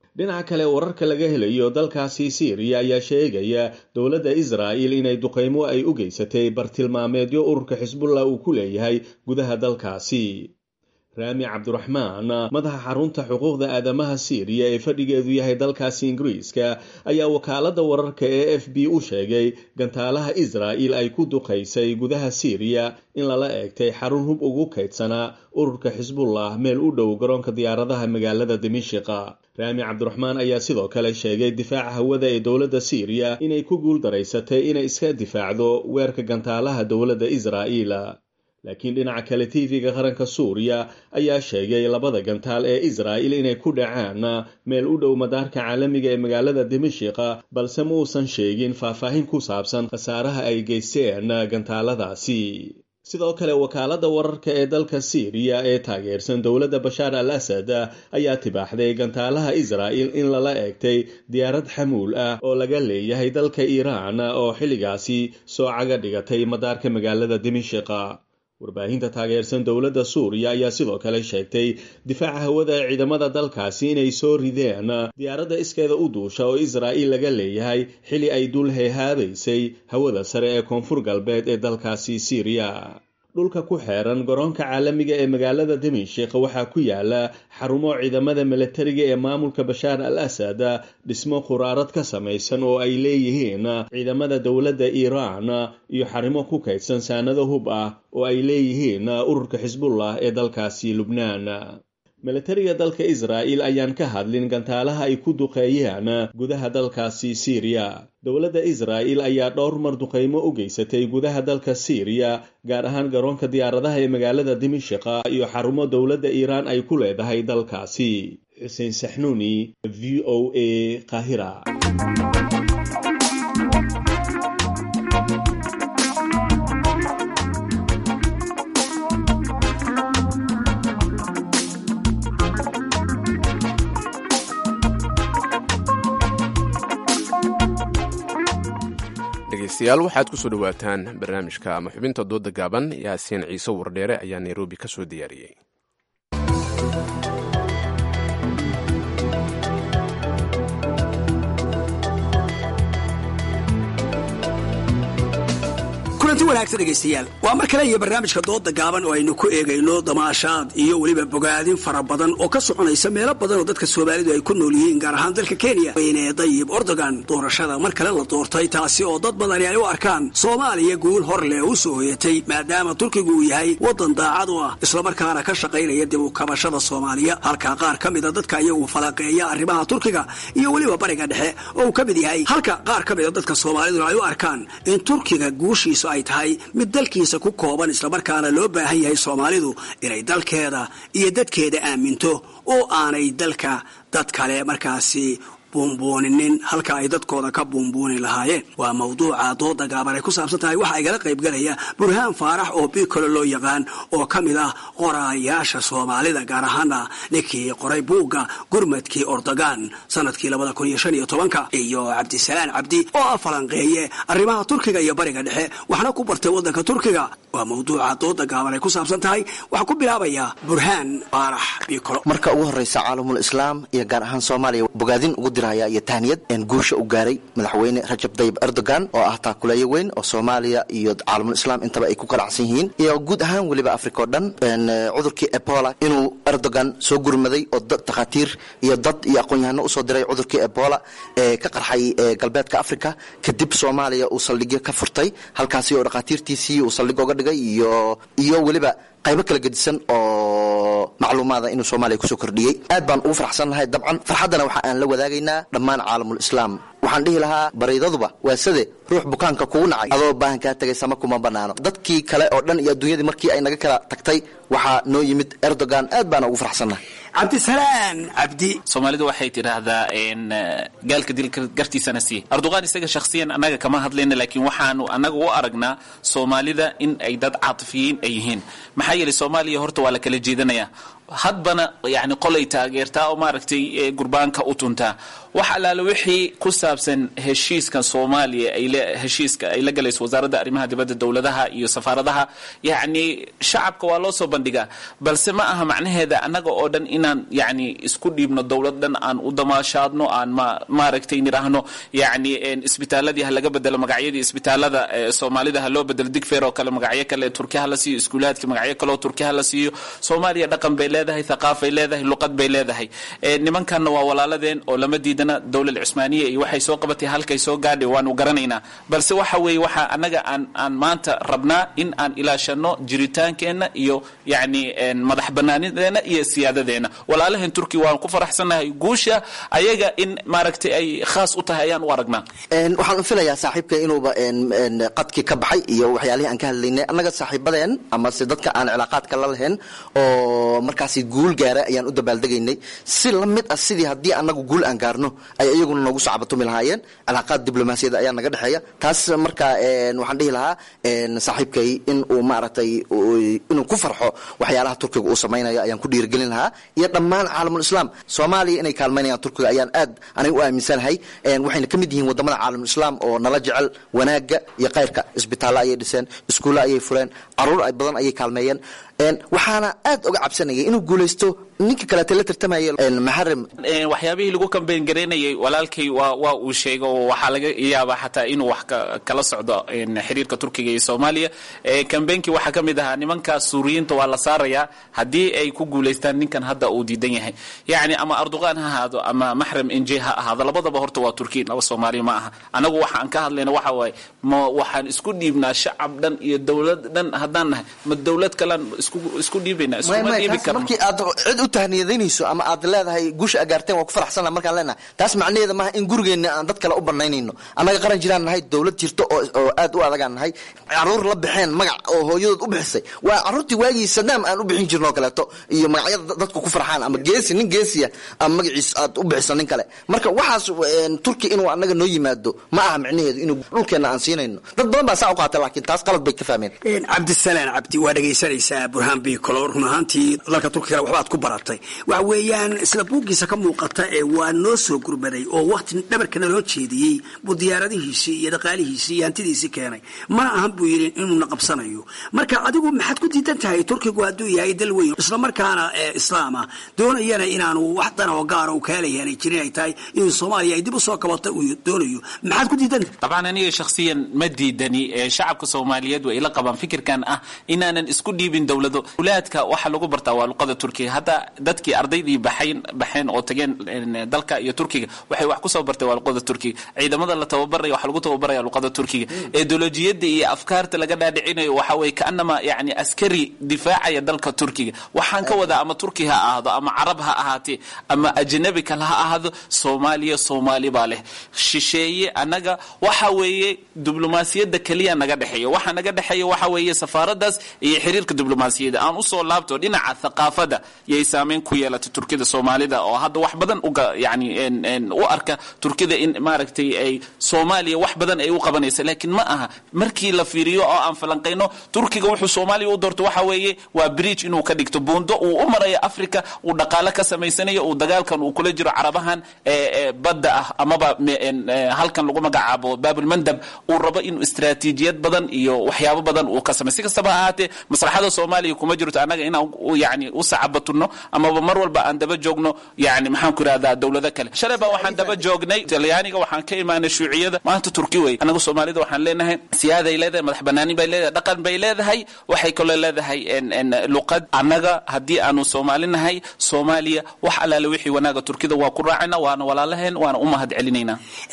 dhinaca kale wararka laga helayo dalkaasi siiriya ayaa sheegaya dowladda israa'il inay duqaymo ay u geysatay bartilmaameedyo ururka xisbullah uu ku leeyahay gudaha dalkaasi raami cabdiraxmaan madaxa xarunta xuquuqda aadamaha siiriya ee fadhigeedu yahay dalkaasi ingiriiska ayaa wakaaladda wararka ee f b u sheegay gantaalaha israa'il ay ku duqaysay gudaha siiriya in lala eegtay xarun hub ugu kaydsanaa ururka xisbullah meel u dhow garoonka diyaaradaha magaalada dimishiqa raami cabdiraxmaan ayaa sidoo kale sheegay difaaca hawada ee dowladda siiriya inay ku guuldaraysatay inay iska difaacdo weerka gantaalaha dowladda israa'iil laakiin dhinaca kale tv-ga qaranka suuriya ayaa sheegay labada gantaal ee israa'il inay ku dhacaan meel u dhow madaarka caalamiga ee magaalada dimashiqa balse ma uusan sheegin faahfaahin ku saabsan khasaaraha ay geysteen gantaaladaasi sidoo kale wakaaladda wararka ee dalka siiriya ee taageersan dowladda bashaar al asad ayaa tibaaxday gantaalaha israa'il in lala eegtay diyaarad xamuul ah oo laga leeyahay dalka iiraan oo xilligaasi soo caga dhigatay madaarka magaalada dimashiqa warbaahinta taageersan dowladda suuriya ayaa sidoo kale sheegtay difaaca hawada ee ciidamada dalkaasi inay soo rideen diyaaradda iskeeda u duusha oo israa'iil laga leeyahay xili ay dul heehaabaysay hawada sare ee koonfur galbeed ee dalkaasi siiriya dhulka ku xeeran garoonka caalamiga ee magaalada dimashik waxaa ku yaala xarumo ciidamada milatariga ee maamulka bashaar al asad dhismo khuraarad ka samaysan oo ay leeyihiin ciidamada dowladda iiraan iyo xarimo ku kaydsan saanado hub ah oo ay leeyihiin ururka xisbullah ee dalkaasi lubnaan milatariga dalka israa'il ayaan ka hadlin gantaalaha ay ku duqeeyeen gudaha dalkaasi siiriya dowladda israa'il ayaa dhowr mar duqaymo u geysatay gudaha dalka siiriya gaar ahaan garoonka diyaaradaha ee magaalada dimashiqa iyo xarumo dowladda iiraan ay ku leedahay dalkaasi xuseen saxnuuni v o a qaahira dhegeystayaal waxaad kusoo dhowaataan barnaamijka ama xubinta dooda gaaban yaasiin ciise wardheere ayaa nairobi ka soo diyaariyey kulanti wanaagsan dhegaystayaal waa mar kale iyo barnaamijka dooda gaaban oo aynu ku eegayno damaashaad iyo weliba bogaadin fara badan oo ka soconaysa meelo badan oo dadka soomaalidu ay ku nool yihiin gaar ahaan dalka kenya weyne dayib ordogan doorashada mar kale la doortay taasi oo dad badani ay u arkaan soomaaliya guul hor leh u soo hoyatay maadaama turkigu uu yahay waddan daacad u ah islamarkaana ka shaqaynaya dib u kabashada soomaaliya halka qaar ka mida dadka iyagu falaqeeya arrimaha turkiga iyo weliba bariga dhexe oo uu ka mid yahay halka qaar ka mida dadka soomaaliduna ay u arkaan in turkiga guushiisu ay tahay mid dalkiisa ku kooban islamarkaana loo baahan yahay soomaalidu inay dalkeeda iyo dadkeeda aaminto oo aanay dalka dad kale markaasi buunbuuninin halka ay dadkooda ka buunbuuni lahaayeen waa mawduuca dooda gaaban ay ku saabsan tahay waxaa igala qaybgalaya burhaan faarax oo bikolo loo yaqaan oo ka mid ah qoraayaasha soomaalida gaar ahaana ninkii qoray buugga gurmadkii ordogan sanadkii labada kun iyo shan iyo tobanka iyo cabdisalaan cabdi oo ah falanqeeye arrimaha turkiga iyo bariga dhexe waxna ku bartay waddanka turkiga waa mawduuca dooda gaaban ay ku saabsan tahay waxaa ku bilaabaya burhaan faarax bikolo marka ugu horeysa caalamul islaam iyo gaar ahaan soomaaliya bogaadin ugu diraya iyo tahniyad guusha u gaaray madaxweyne rajab dayib erdogan oo ah taakuleeyo weyn oo soomaaliya iyo caalamul islaam intaba ay ku qalacsan yihiin iyo guud ahaan weliba africa oo dhan cudurkii ebola inuu erdogan soo gurmaday oo dad takhaatiir iyo dad iyo aqoon-yahano usoo diray cudurkii ebola ee ka qarxay galbeedka africa kadib soomaaliya uu saldhigyo ka furtay halkaasi oo dhakhaatiirtiisii uu saldhig oga dhigay iyo iyo weliba qaybo kala gedisan oo macluumaada inuu soomaaliya kusoo kordhiyey aad baan ugu farxsannahay dabcan farxaddana waxa aan la wadaagaynaa dhammaan caalamul islaam waxaan dhihi lahaa bariidaduba waa sade ruux bukaanka kugu nacay adoo baahan kaa tegay sama kuma bannaano dadkii kale oo dhan iyo adduunyadii markii ay naga kala tagtay waxaa noo yimid erdogan aad baana ugu farxsannahay cabdisalaan cabdi soomaalidu waxay tidhaahdaa gaalka dilka gartiisana sii erdogan isaga shakhsiyan annaga kama hadlayna laakiin waxaanu annaga u aragnaa soomaalida in ay dad caatifiyiin ay yihiin maxaa yeelay soomaaliya horta waa la kala jeedanaya hadbana yani qolay taageertaa oo maaragtay gurbaanka u tuntaa wax allaale wixii ku saabsan heshiiska soomaaliya ay heshiiska ay la galayso wasaaradda arrimaha dibadda dowladaha iyo safaaradaha yacni shacabka waa loo soo bandhigaa balse ma aha macnaheeda annaga oo dhan inaan yani isku dhiibno dowlad dhan aan u damaashaadno aan ma maaragtay nidhaahno yani isbitaaladii ha laga bedelo magacyadii isbitaalada soomaalida ha loo bedelo digfeer oo kale magacyo kale turkiya ha la siiyo iskuulaadka magacyo kale oo turkiya ha la siiyo soomaaliya dhaqan bay leedahay thaqaafay leedahay luqad bay leedahay nimankanna waa walaaladeen oo lama diidana dowlad cusmaaniya iyo waxay soo qabatay halkay soo gaadhay waanu garanaynaa balse waxa weeye waxaa annaga aan aan maanta rabnaa in aan ilaashano jiritaankeenna iyo yani madax banaanideena iyo siyaadadeena walaalaheen turkiya waan ku faraxsannahay guusha ayaga in maaragtay ay khaas u tahay ayaan u aragnaa waxaan filayaa saaxiibka inuuba qadkii ka baxay iyo waxyaalihii aan ka hadlaynay annaga saaxiibadeen amase dadka aan cilaaqaadka la lahayn oo markaasi guul gaara ayaan u dabaaldegaynay si la mid ah sidii haddii annagu guul aan gaarno ay iyaguna noogu sacbatumi lahaayeen cilaaqaad diblomaasiyada ayaa naga dhexeeya taas marka waxaan dhihi lahaa saaxiibkay in uu maaragtay inuu ku farxo waxyaalaha turkiga uu samaynayo ayaan ku dhiirigelin lahaa iyo dhammaan caalamul islaam soomaaliya inay kaalmaynayaan turkiga ayaan aad aniga u aaminsanahay waxayna ka mid yihiin wadamada caalamul islaam oo nala jecel wanaaga iyo khayrka isbitaallo ayay dhiseen iskuulle ayay fureen caruur badan ayay kaalmeeyeen waxaana aad uga cabsanayay inuu guulaysto ninka kaleete la tartamaya maxarim waxyaabihii lagu kambeyn garaynayay walaalkay waa waa uu sheego oo waxaa laga yaabaa xataa inuu wax kala socdo xiriirka turkiga iyo soomaaliya kambeynkii waxaa ka mid ahaa nimankaas suuriyiinta waa la saarayaa haddii ay ku guulaystaan ninkan hadda uu diidan yahay yacni ama arduqaan ha ahaado ama maxram inje ha ahaado labadaba horta waa turkiya laba soomaaliya ma aha anagu waxaan ka hadlayna waxa waaye ma waxaan isku dhiibnaa shacab dhan iyo dowlad dhan haddaan nahay ma dowlad kalaan isku dhiibaynaa iskuma dhiibi karno markii aad cid u tahniyadaynayso ama aad leedahay guusha agaarteen waa ku faraxsanna markaan leenahay taas macnaheeda maaha in gurigeenna aan dad kale u banaynayno annaga qaran jiraan nahay dowlad jirto oo oo aad u adagaan nahay caruur la baxeen magac oo hooyadood u bixisay waa caruurtii waagii sadaam aan u bixin jirno kaleeto iyo magacyada dadku ku farxaan ama geesi nin geesiya ama magaciis aad u bixiso nin kale marka waxaas turki inuu annaga noo yimaado ma aha micnaheedu inuu dhulkeenna aan siinayno dad badan baa saa u qaata laakiin taas qalad bay ka fahmeen cabdisalaan cabdi waa dhegaysanaysaa burhaan biikolo run ahaantii dalka turkiga waxbaad ku baratay waxa weeyaan isla buuggiisa ka muuqata ee waa noo soo gurmaday oo wakti dhabarkana loo jeediyey buu diyaaradihiisii iyo dhaqaalihiisii iyo hantidiisii keenay mana ahan buu yidhi inuuna qabsanayo marka adigu maxaad ku diidan tahay turkigu hadduu yahay dal weyn isla markaana islaama doonayana inaanu wax dan oo gaara u kaalayaanay jirin ay tahay inuu soomaaliya ay dib u soo kabato uu doonayo maxaad ku diidan tahay dabcan aniga shakhsiyan ma diidani shacabka soomaaliyeed way ila qabaan fikirkan ah inaanan isku dhiibin dowlado ulaadka waxa lagu bartaa waa luqada turkiga hadda dadkii ardaydii baxayn baxeen oo tageen dalka iyo turkiga waxay wax kusoo bartay waa luqada turkiga ciidamada la tababaraya waxa lagu tababaraya luqada turkiga ideolojiyada iyo afkaarta laga dhaadhicinayo waxa weye kaanama yani askari difaacaya dalka turkiga waxaan ka wadaa ama turki ha ahaado ama carab ha ahaatee ama ajnabi kale ha ahaado soomaaliya soomaali baa leh shisheeye annaga waxa weeye diblomaasiyadda keliya naga dhexeeya waxa naga dhexeeya waxa weeye safaaradaas iyo xiriirka diblomaasiyadda aan usoo laabto dhinaca thaqaafada yay saameyn ku yeelatay turkida soomaalida oo hadda wax badan uga yani u arka turkida in maaragtay ay soomaaliya wax badan ay u qabanaysa laakiin ma aha markii la fiiriyo oo aan falanqayno turkiga wuxuu soomaaliya u doorto waxa weeye waa bridge inuu ka dhigto buundo uu u marayo africa uu dhaqaale ka samaysanayo uu dagaalkan uu kula jiro carabahan badda ah amaba halkan lagu magacaabo baabulmandab uu rabo inuu istraatiijiyad badan iyo waxyaabo badan uu ka samay si kastaba ha ahaatee maslaxada soomaaliya kuma jirto annaga inaan yani u sacabatunno amaba mar walba aan daba joogno yani maxaan ku irahdaa dowlado kale shalay baa waxaan daba joognay talyaaniga waxaan ka imaanay shuuciyada maanta turki wey annaga soomaalida waxaan leenahay siyaaday leedahay madax banaanin bay leedahay dhaqan bay leedahay waxay kaloo leedahay luqad annaga haddii aanu soomaali nahay soomaaliya wax allaale wixii wanaaga turkida waa ku raacayna waana walaalaheen waana u mahad celinaynaa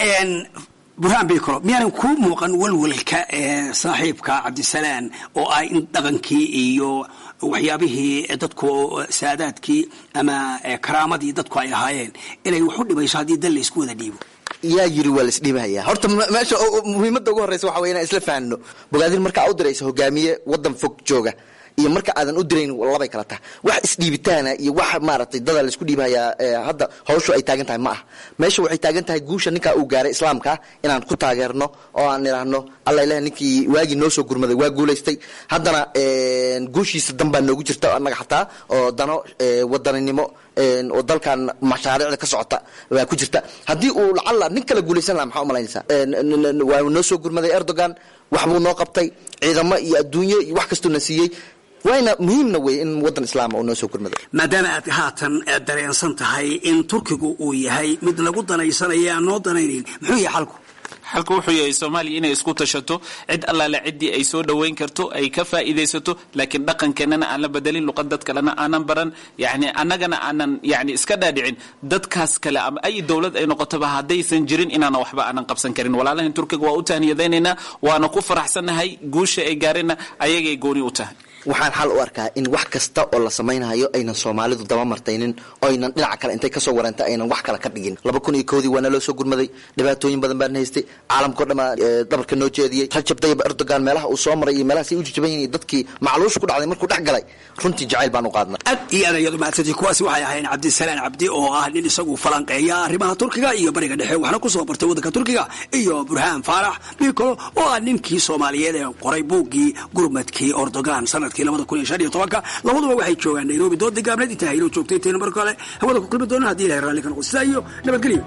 burhaan bikolo miyaanan kuu muuqan walwalka saaxiibka cabdisalaan oo ah in dhaqankii iyo waxyaabihii dadku saadaadkii ama karaamadii dadku ay ahaayeen inay wax u dhimayso haddii dal la isku wada dhiibo yaa yiri waa laisdhiibahaya horta meesha muhiimadda ugu horreysa waxa wey inaan isla fahanno bogaadin markaa u diraysa hogaamiye waddan fog jooga iyo marka aadan u dirayn labay kala tahay wax isdhiibitaana iyo wax maaragtay dada laisku dhiibayaa hadda hawshu ay taagan tahay ma ah meesha waxay taagan tahay guusha ninkaa uu gaaray islaamka inaan ku taageerno oo aan idhaahno alla ilaah ninkii waagii noo soo gurmaday waa guulaystay haddana guushiisa danbaa noogu jirta annaga xataa oo dano wadaninimo oo dalkan mashaariicda ka socota waa ku jirta haddii uu lacalla nin kala guulaysan laha maxaa umalaynaysaa waa noo soo gurmaday erdogan wax buu noo qabtay ciidamo iyo adduunyo iyo wax kastuu na siiyey wayna muhiimna wey in wadan islaama uu noo soo gurmado maadaama aad haatan dareensan tahay in turkigu uu yahay mid lagu danaysanaya aan noo danaynayn muxuu yahay xalku xalku wuxuu yahay soomaaliya inay isku tashato cid allaale ciddii ay soo dhoweyn karto ay ka faa'iidaysato laakiin dhaqankeenana aan la bedelin luqad dad kalena aanan baran yani annagana aanan yani iska dhaadhicin dadkaas kale ama ay dowlad ay noqotoba haddaysan jirin inaana waxba aanan qabsan karin walaalahan turkiga waa u tahniyadaynaynaa waana ku faraxsannahay guusha ay gaareenna ayagay gooni u tahay waxaan xal u arkaa in wax kasta oo la samaynayo aynan soomaalidu daba martaynin oo aynan dhinaca kale intay kasoo wareenta aynan wax kale ka dhigin laba kun iyo koodii waana loo soo gurmaday dhibaatooyin badan baan haystay caalamkao dhan baa dabarka noo jeediyey rajab tayyib erdogan meelaha uu soo maray iyo meelahaasay u jajaban yihin dadkii macluush ku dhacday markuu dhex galay runtii jacayl baan u qaadnay aad iyo aad ayadu mahadsantii kuwaasi waxay ahayn cabdisalaan cabdi oo ah nin isagu falanqeeya arrimaha turkiga iyo bariga dhexe waxna ku soo bartay waddanka turkiga iyo burhaan faarax bikolo oo ah ninkii soomaaliyeed ee qoray buuggii gurmadkii erdogan sanadkii labada kun iyo shan iyo tobanka labaduba waxay joogaan nairobi dood gaabneed intaa haylo joogtay intayna marka hore hawada ku kulmi doona haddii ilahay raalli ka noqo sidaa iyo nabadgelyo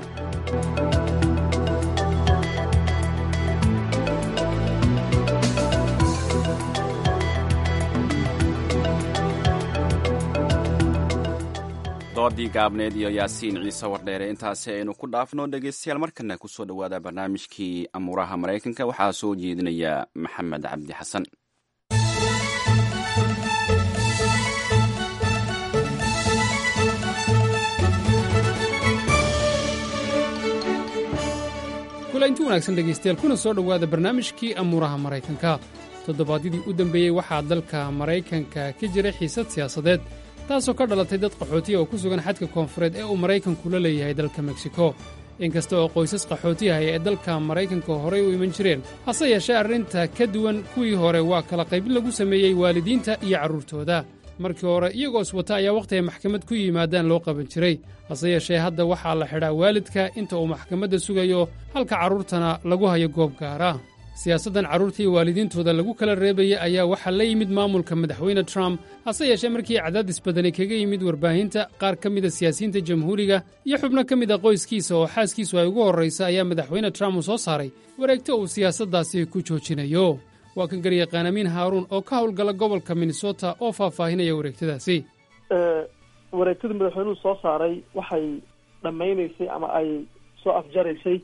doodii gaabneed iyo yaasiin ciise wardheere intaasi aynu ku dhaafno dhegeystayaal markana kusoo dhowaada barnaamijkii amuuraha maraykanka waxaa soo jeedinaya maxamed cabdi xasan kulanti wanaagsan dhegaystayaal kuna soo dhowaada barnaamijkii amuuraha maraykanka toddobaadyadii u dambeeyey waxaa dalka maraykanka ka jira xiisad siyaasadeed taasoo ka dhalatay dad qaxootiya oo ku sugan xadka koonfureed ee uu maraykanku la leeyahay dalka meksiko inkasta oo qoysas qaxootiyahaya ee dalka maraykanka horay u iman jireen hase yeeshee arrinta ka duwan kuwii hore waa kala qaybin lagu sameeyey waalidiinta iyo carruurtooda markii hore iyagoo iswata ayaa wakhti ay maxkamad ku yimaadaan loo qaban jiray hase yeeshee hadda waxaa la xidhaa waalidka inta uu maxkamadda sugayo halka carruurtana lagu hayo goob gaara siyaasaddan carruurta iyo waalidiintooda lagu kala reebaya ayaa waxaa la yimid maamulka madaxweyne trump hase yeeshee markii cadaadis badani kaga yimid warbaahinta qaar ka mida siyaasiyiinta jamhuuriga iyo xubno ka mid a qoyskiisa oo xaaskiisu ay ugu horraysa ayaa madaxweyne trump uu soo saaray wareegto uu siyaasaddaasi ku joojinayo waa kan garyaqaan amiin haaruun oo ka howlgala gobolka minnesota oo faahfaahinaya wareegtadaasi wareegtadii madaxweynuhu soo saaray waxay dhammaynaysay ama ay soo afjaraysay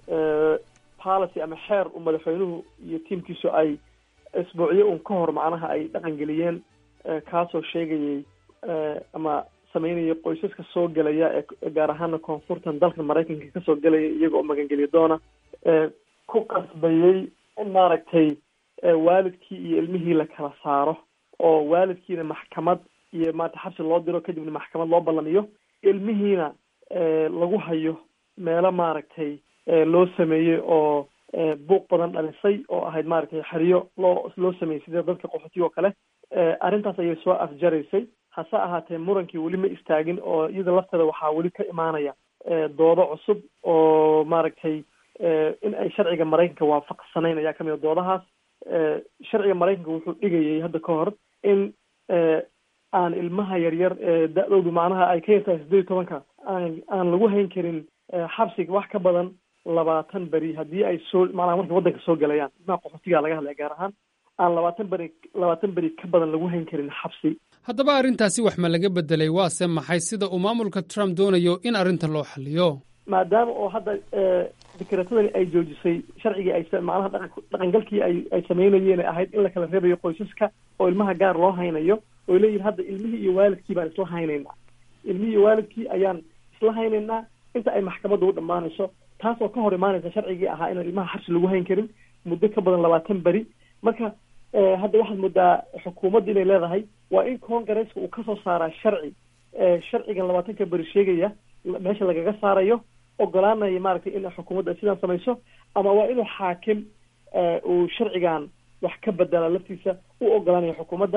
policy ama xeer uu madaxweynuhu iyo tiimkiisu ay isbuucyo uun ka hor macnaha ay dhaqan geliyeen kaasoo sheegayay ama sameynaya qoysaska soo gelaya ee gaar ahaana koonfurtan dalka maraykanka kasoo gelaya iyaga oo magangeliya doona ku qasbayey in maaragtay waalidkii iyo ilmihii la kala saaro oo waalidkiina maxkamad iyo maarata xabsi loo diro kadibna maxkamad loo ballamiyo ilmihiina lagu hayo meelo maaragtay loo sameeyey oo buuq badan dhalisay oo ahayd maaragtay xeriyo loo loo sameeyey sida dadka qaxootiga oo kale arrintaas ayay soo afjaraysay hase ahaatee murankii weli ma istaagin oo iyada lafteeda waxaa weli ka imaanaya doodo cusub oo maaragtay in ay sharciga maraykanka waafaqsanayn ayaa kamid a doodahaas sharciga maraykanka wuxuu dhigayay hadda ka hor in aan ilmaha yaryar ee da-doodu macnaha ay ka yartahay sideed iyo tobanka aan aan lagu hayn karin xabsiga wax ka badan labaatan beri haddii ay soo macnaha markay waddanka soo gelayaan ilmaha qaxootiga laga hadlaya gaar ahaan aan labaatan beri labaatan beri ka badan lagu hayn karin xabsi haddaba arrintaasi wax ma laga beddelay waase maxay sida uu maamulka trump doonayo in arrintan loo xalliyo maadaama oo hadda fikratadani ay joojisay sharcigii ay macnaha dhaqan dhaqangalkii ay ay sameynayeen ahayd in la kala reebayo qoysaska oo ilmaha gaar loo haynayo oy leeyihin hadda ilmihii iyo waalidkii baan isla haynaynaa ilmihii iyo waalidkii ayaan isla haynaynaa inta ay maxkamadda u dhammaanayso taas oo ka hor imaanaysa sharcigii ahaa inaan ilmaha xabsi lagu hayn karin muddo ka badan labaatan beri marka hadda waxaad moodaa xukuumadda inay leedahay waa in congaresska uu kasoo saaraa sharci sharcigan labaatanka beri sheegaya meesha lagaga saarayo ogolaanaya maaragtay in xukuumadda ay sidaan samayso ama waa inuu xaakim uu sharcigan wax ka bedela laftiisa u ogolaanaya xukuumadda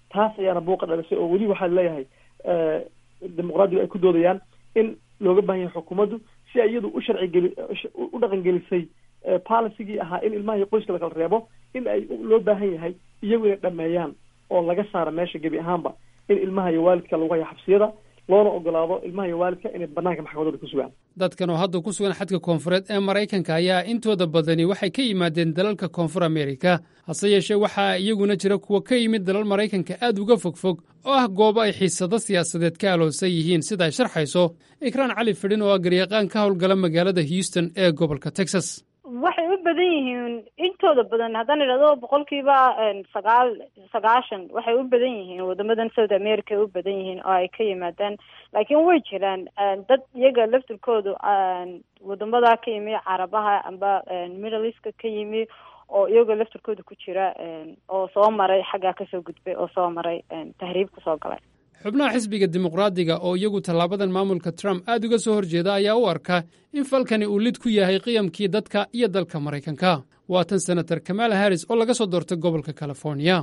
taas ayaana buuqa dhalisay oo weli waxaa leeyahay dimuqraadigu ay ku doodayaan in looga baahan yahay xukuumaddu si ay iyadu u sharci geli u dhaqan gelisay policygii ahaa in ilmaha iyo qoyska lakala reebo in ay loo baahan yahay iyagu inay dhameeyaan oo laga saaro meesha gebi ahaanba in ilmaha iyo waalidka lagu hayo xabsiyada loona ogolaado ilmaha iyo waalidka inay banaanka maxkamadooda ku sugaan dadkan oo hadda ku sugan xadka koonfureed ee maraykanka ayaa intooda badani waxay ka yimaadeen dalalka koonfur amerika hase yeeshee waxaa iyaguna jira kuwa ka yimid dalal maraykanka aad uga fogfog oo ah goobo ay xiisado siyaasadeed ka aloosan yihiin sida ay sharxayso ikraan cali fidhin oo ah garyaqaan ka howlgala magaalada houston ee gobolka texas waxay u badan yihiin intooda badan haddaan idhahdo boqolkiiba sagaal sagaashan waxay u badan yihiin wadamadan south america ay u badan yihiin oo ay ka yimaadaan laakiin way jiraan dad iyaga laftirkoodu wadamada ka yimi carabaha amba middle eastka ka yimi oo iyagoo laftirkooda ku jira oo soo maray xaggaa kasoo gudbay oo soo maray tahriib kusoo galay xubnaha xisbiga dimuqraadiga oo iyagu tallaabadan maamulka trump aad uga soo horjeeda ayaa u arka in falkani uu lid ku yahay qiyamkii dadka iyo dalka maraykanka waa tan senator kamaala harris oo laga soo doortay gobolka california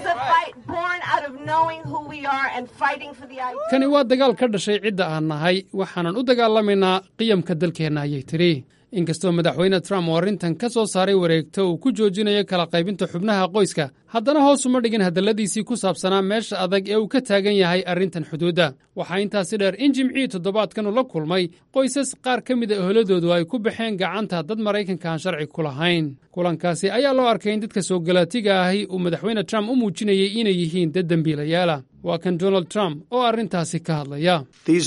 kani waa dagaal ka dhashay cidda aan nahay waxaanan u dagaalamaynaa qiyamka dalkeenna ayay tidhi inkastoo madaxweyne trump oo arrintan ka soo saaray wareegto uu ku joojinayo kala qaybinta xubnaha qoyska haddana hoos uma dhigin hadalladiisii ku saabsanaa meesha adag ee uu ka taagan yahay arrintan xuduudda waxaa intaasi dheer in jimcihii toddobaadkan uu la kulmay qoysas qaar ka mida eholadoodu ay ku baxeen gacanta dad maraykanka aan sharci ku lahayn kulankaasi ayaa loo arkay in dadka soo galaatiga ahi uu madaxweyne trump u muujinayay inay yihiin dad dembiilayaala waa kan donald trump oo arrintaasi ka hadlaya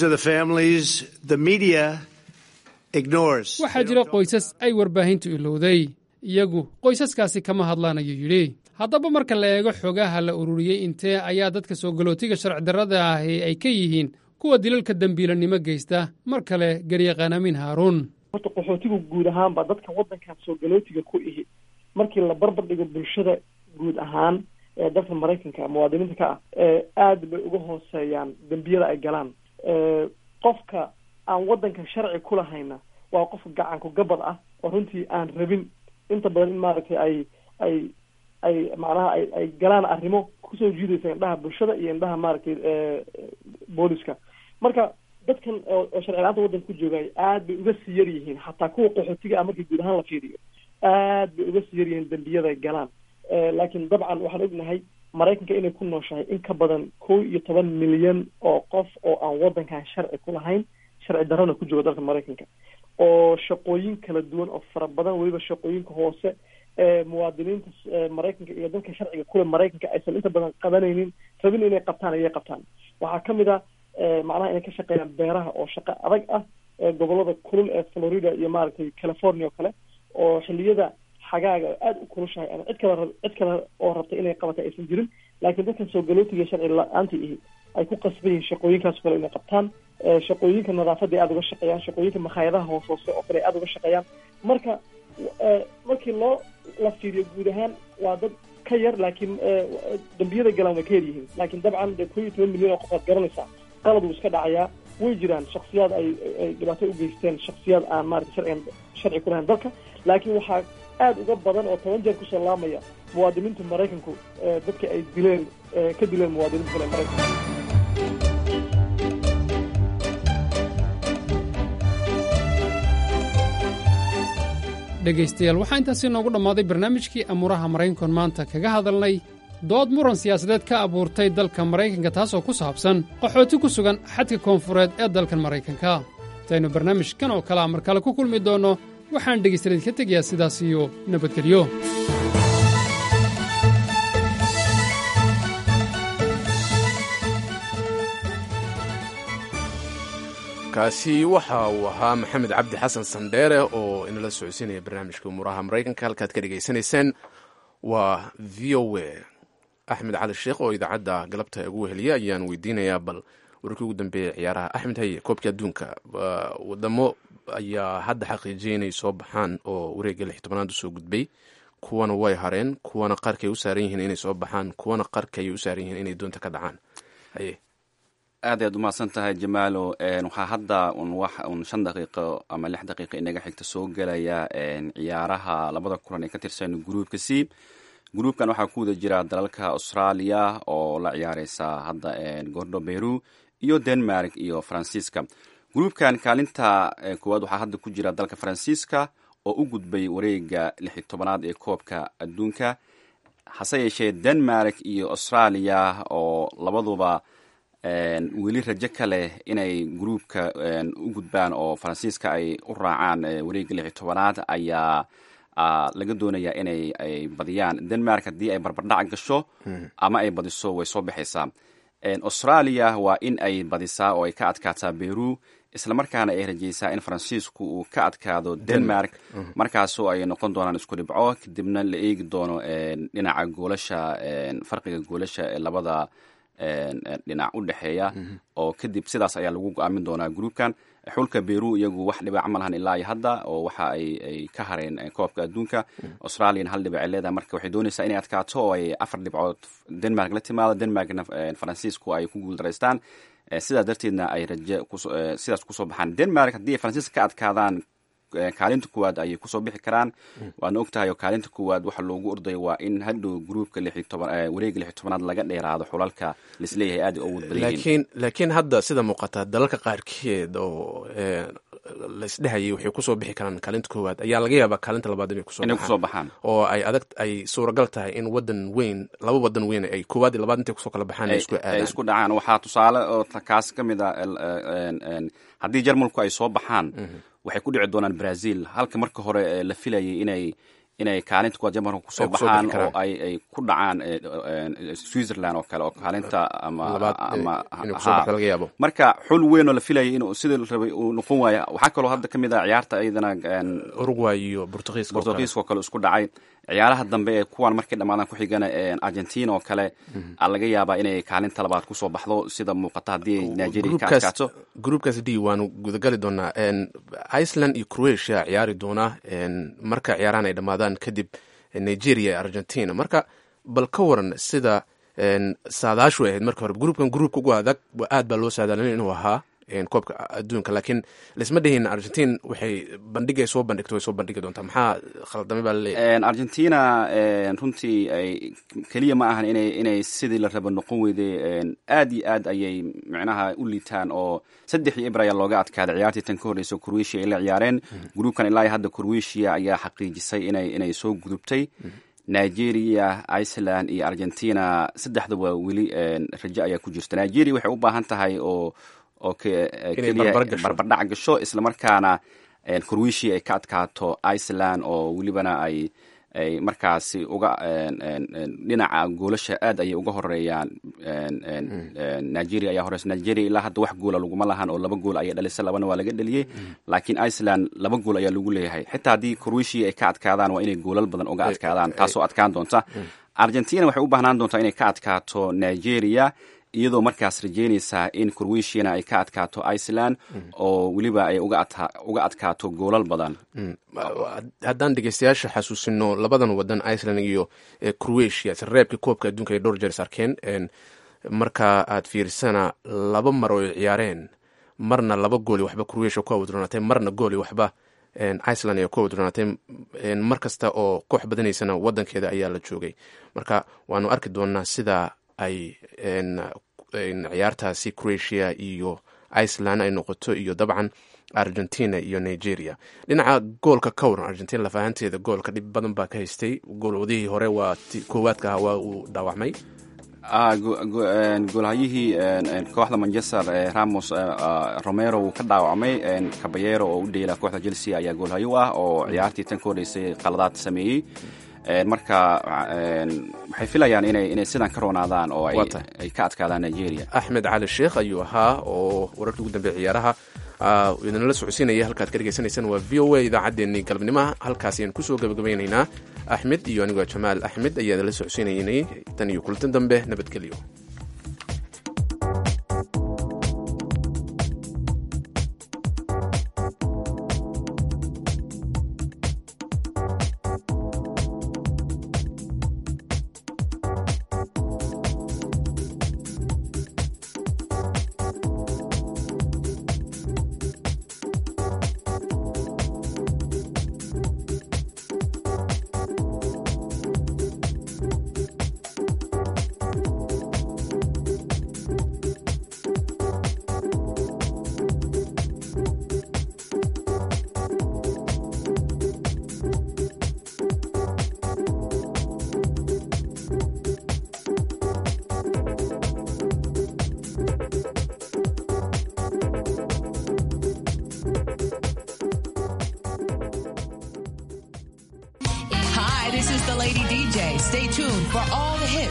waxaa jira qoysas ay warbaahintu ilowday iyagu qoysaskaasi kama hadlaan ayuu yidhi haddaba marka la eego xogaha la ururiyey intee ayaa dadka soo galootiga sharci darrada ahi ay ka yihiin kuwa dilalka dembiilanimo geysta mar kale garyaqaan amiin haaruun horta qaxootigu guud ahaanba dadka waddankan soo galootiga ku ihi markii la barbar dhigo bulshada guud ahaan ee dalka maraykanka muwaadiniinta ka ah aad bay uga hooseeyaan dembiyada ay galaan qofka aan waddanka sharci ku lahayna waa qof gacanku gabad ah oo runtii aan rabin inta badan in maaragtay ay ay ay macnaha ay ay galaan arrimo kusoo jiidaysa indhaha bulshada iyo indhaha maaragtay booliska marka dadkan oo sharci la-aanta waddanka ku joogay aad bay uga sii yar yihiin xataa kuwa qaxootiga ah markii guud ahaan la fiiriyo aad bay uga sii yar yihiin dembiyada galaan laakiin dabcan waxaan ognahay maraykanka inay ku nooshahay in ka badan kow iyo toban milyan oo qof oo aan waddankan sharci ku lahayn sharci darrona ku jooga dalka maraykanka oo shaqooyin kala duwan oo fara badan weliba shaqooyinka hoose ee muwaadiniinta maraykanka iyo dalka sharciga kule maraykanka aysan inta badan qabanaynin rabin inay qabtaan ayay qabtaan waxaa kamid a macnaha inay ka shaqeeyaan beeraha oo shaqo adag ah gobolada kulul ee florida iyo maaragtay california oo kale oo xiliyada xagaaga aada u kulushahay ama cid kale cid kale oo rabtay inay qabatay aysan jirin laakiin dadkan soo galootiga sharci la-aanta ihi ay ku qasban yihiin shaqooyinkaas kale inay qabtaan shaqooyinka nadaafadda ay aada uga shaqeeyaan shaqooyinka makhaayadaha hoos hoose oo kale ay aada uga shaqeeyaan marka markii loo la fiiriyo guud ahaan waa dad ka yar laakiin dambiyada galaan way ka yar yihiin laakiin dabcan dee koo iyo toban milyan oo qof aad garanaysaa qalad wuu iska dhacayaa way jiraan shaksiyaad ay ay dhibaato u geysteen shaksiyaad aan maarata sharcigan sharci ku lahayn dalka laakiin waxaa aada uga badan oo toban jeer kusoo laamaya muwaadiniinta maraykanku dadka ay dileen ka dileen muwaadiniinta kale maraykanka dhegaystayaal waxaa intaasi noogu dhammaaday barnaamijkii amuuraha maraykankoon maanta kaga hadalnay dood muran siyaasadeed ka abuurtay dalka maraykanka taasoo ku saabsan qaxooti ku sugan xadka koonfureed ee dalkan maraykanka intaynu barnaamijkan oo kalea mar kale ku kulmi doonno waxaan dhegaystayaed ka tegayaa sidaas iyo nabadgelyo kaasi waxa uu ahaa maxamed cabdi xasan sandheere oo inala socodsiinaya barnaamijka umuuraha maraykanka halkaad ka dhegaysanayseen waa v o a axmed cali sheekh oo idaacadda galabta ugu weheliya ayaan weydiinayaa bal wararkii ugu dambeeya ciyaaraha axmed haye koobkii adduunka wadamo ayaa hadda xaqiijiyay inay soo baxaan oo wareegga lix tobanaad usoo gudbay kuwana way hareen kuwana qarkay u saaran yihiin inay soo baxaan kuwana qarkay u saaran yihiin inay doonta ka dhacaan haye aad ayaad umahadsan tahay jamaalo waxaa hadda un wax un shan daqiiqo ama lix daqiiqo inaga xigta soo gelaya ciyaaraha labada kulan ee ka tirsan gruupka c gruupkan waxaa ku wada jira dalalka australia oo la ciyaareysa hadda gordo beru iyo denmark iyo faransiiska gruupkan kaalinta koowaad waxaa hadda ku jira dalka faransiiska oo u gudbay wareega lixi tobanaad ee koobka adduunka hase yeeshee denmark iyo australia oo labaduba weli rajo ka leh inay gruupka u gudbaan oo faransiiska ay u raacaan wareega lixi tobanaad ayaa laga doonayaa inay ay badiyaan denmark haddii ay barbardhac gasho ama ay badiso way soo baxaysaa australia waa in ay badisaa oo ay ka adkaataa beru islamarkaana ay rajaysaa in faransiisku uu ka adkaado denmark markaasoo ay noqon doonaan isku dhibco kadibna la eegi doono dhinaca goolasha farqiga goolasha ee labada dhinac u dhexeeya oo kadib sidaas ayaa lagu go-aamin doonaa gruupkan xulka beru iyagu wax dhibac ma lahan ilaa iyo hadda oo waxa ay ka hareen koobka adduunka australian hal dhibac ay leedahay marka waxay doonaysaa inay adkaato oo ay afar dhibcood denmark la timaado denmarkna faransiisku ay ku guuldaraystaan sidaas darteedna ay raje sidaas kusoo baxaan denmark haddii ay faransiiska ka adkaadaan kaalinta kuwaad ayay kusoo bixi karaan waadna ogtahay oo kaalinta kuwaad waxa loogu orday waa in hadhow gruupka wareega lixi tobanaad laga dheeraado xulalka laisleeyahay aad ugu laakiin laakiin hadda sida muuqata dalalka qaarkeed oo laisdhehayay waxay kusoo bixi karaan kaalinta koowaad ayaa laga yaabaa kaalinta labaad inay kusoo baxaan oo ay adag ay suuragal tahay in wadan weyn laba wadan weyn ay koowaad iyo labaad intay kusoo kala baxaan isku aadaan isku dhacaan waxaa tusaale oo kaas ka mid a haddii jarmalku ay soo baxaan waxay ku dhici doonaan brazil halka marka hore la filayay inay inay kaalinta kuwaad jamarka kusoo baxaan oo ay ay ku dhacaan switzerland oo kale oo kaalinta ama marka xul weyn oo la filayay inuu sida rabay uu noqon waaya waxaa kaloo hadda ka mid ah ciyaarta iyadana uruguay iyo portugiiska portugiiska oo kale isku dhacay ciyaaraha dambe ee kuwan markay dhammaadaan ku xigana argentina oo kale a laga yaabaa inay kaalinta labaad kusoo baxdo sida muuqata haddii ay nigeria ka adkaato gruupkaas d waanu gudagali doonaa iceland iyo croatia ciyaari doonaa marka ciyaarahan ay dhammaadaan kadib nigeria iyo argentina marka bal ka waran sida saadaashu ahayd marka hore gruupkan gruupka ugu adag aad baa loo saadaalin inuu ahaa koobka adduunka laakiin laisma dhihin argentin waxay bandhigay soo bandhigto way soo bandhigi doontaa maxaa khaldamay baa laleeyahay argentina runtii ay keliya ma ahan inay inay sidii la rabo noqon weyday aad iyo aad ayay micnaha u liitaan oo saddexii ibr ayaa looga adkaaday ciyaartii tan ka horreysa croatia ay la ciyaareen gruupkan ilaa hadda croatia ayaa xaqiijisay inay inay soo gudubtay nigeria iceland iyo argentina saddexdaba weli rajo ayaa ku jirta nigeria waxay u baahan tahay oo oo keliya barbardhac gasho islamarkaana croatia ay ka adkaato iceland oo welibana ay ay markaasi uga dhinaca goolasha aad ayay uga horeeyaan nigeria ayaa horeysa nigeria ilaa hadda wax goola laguma lahan oo laba gool ayay dhalisay labana waa laga dheliyey laakiin iceland laba gool ayaa lagu leeyahay xitaa haddii croatia ay ka adkaadaan waa inay goolal badan uga adkaadaan taasoo adkaan doonta argentina waxay u baahnaan doontaa inay ka adkaato nigeria iyadoo markaas rajeynaysaa in croatiana ay ka adkaato iceland oo weliba ay uga adkaato goolal badan haddaan dhegeystayaasha xasuusino labadan wadan iceland iyo croatia reebka koobka adduunka ay dhowr jeer is arkeen marka aad fiirsana laba mar oo ay ciyaareen marna laba gooli waxba croatia ku awdronaatay marna gooli waxba iceland ayaa ku awdronaatay mar kasta oo koox badanaysana wadankeeda ayaa la joogay marka waanu arki doonaa sida ay ciyaartaasi croatia iyo iceland ay noqoto iyo dabcan argentina iyo nigeria dhinaca goolka ka waran argentina lafahanteeda goolka dhib badan baa ka haystay goolwadihii hore waa koowaadka ah waa uu dhaawacmay goolhayihii kooxda manchester ramos romero wuu ka dhaawacmay caballero oo u dheela kooxda chelsea ayaa goolhayo u ah oo ciyaartii tan ka horreysay qaladaad sameeyey marka waxay filayaan inay inay sidan ka roonaadaan oo ay ka adkaadaan nigeria axmed cali sheekh ayuu ahaa oo wararkii ugu dambeeya ciyaaraha idinla socodsiinaya halkaad ka dhegeysanaysaan waa v o a idaacaddeenii galabnimaha halkaas ayaan kusoo gabagabaynaynaa axmed iyo anigoo jamaal axmed ayaa idinla socodsiinaynay tan iyo kulantan dambe nabadgelyo Stay tuned for all the hits.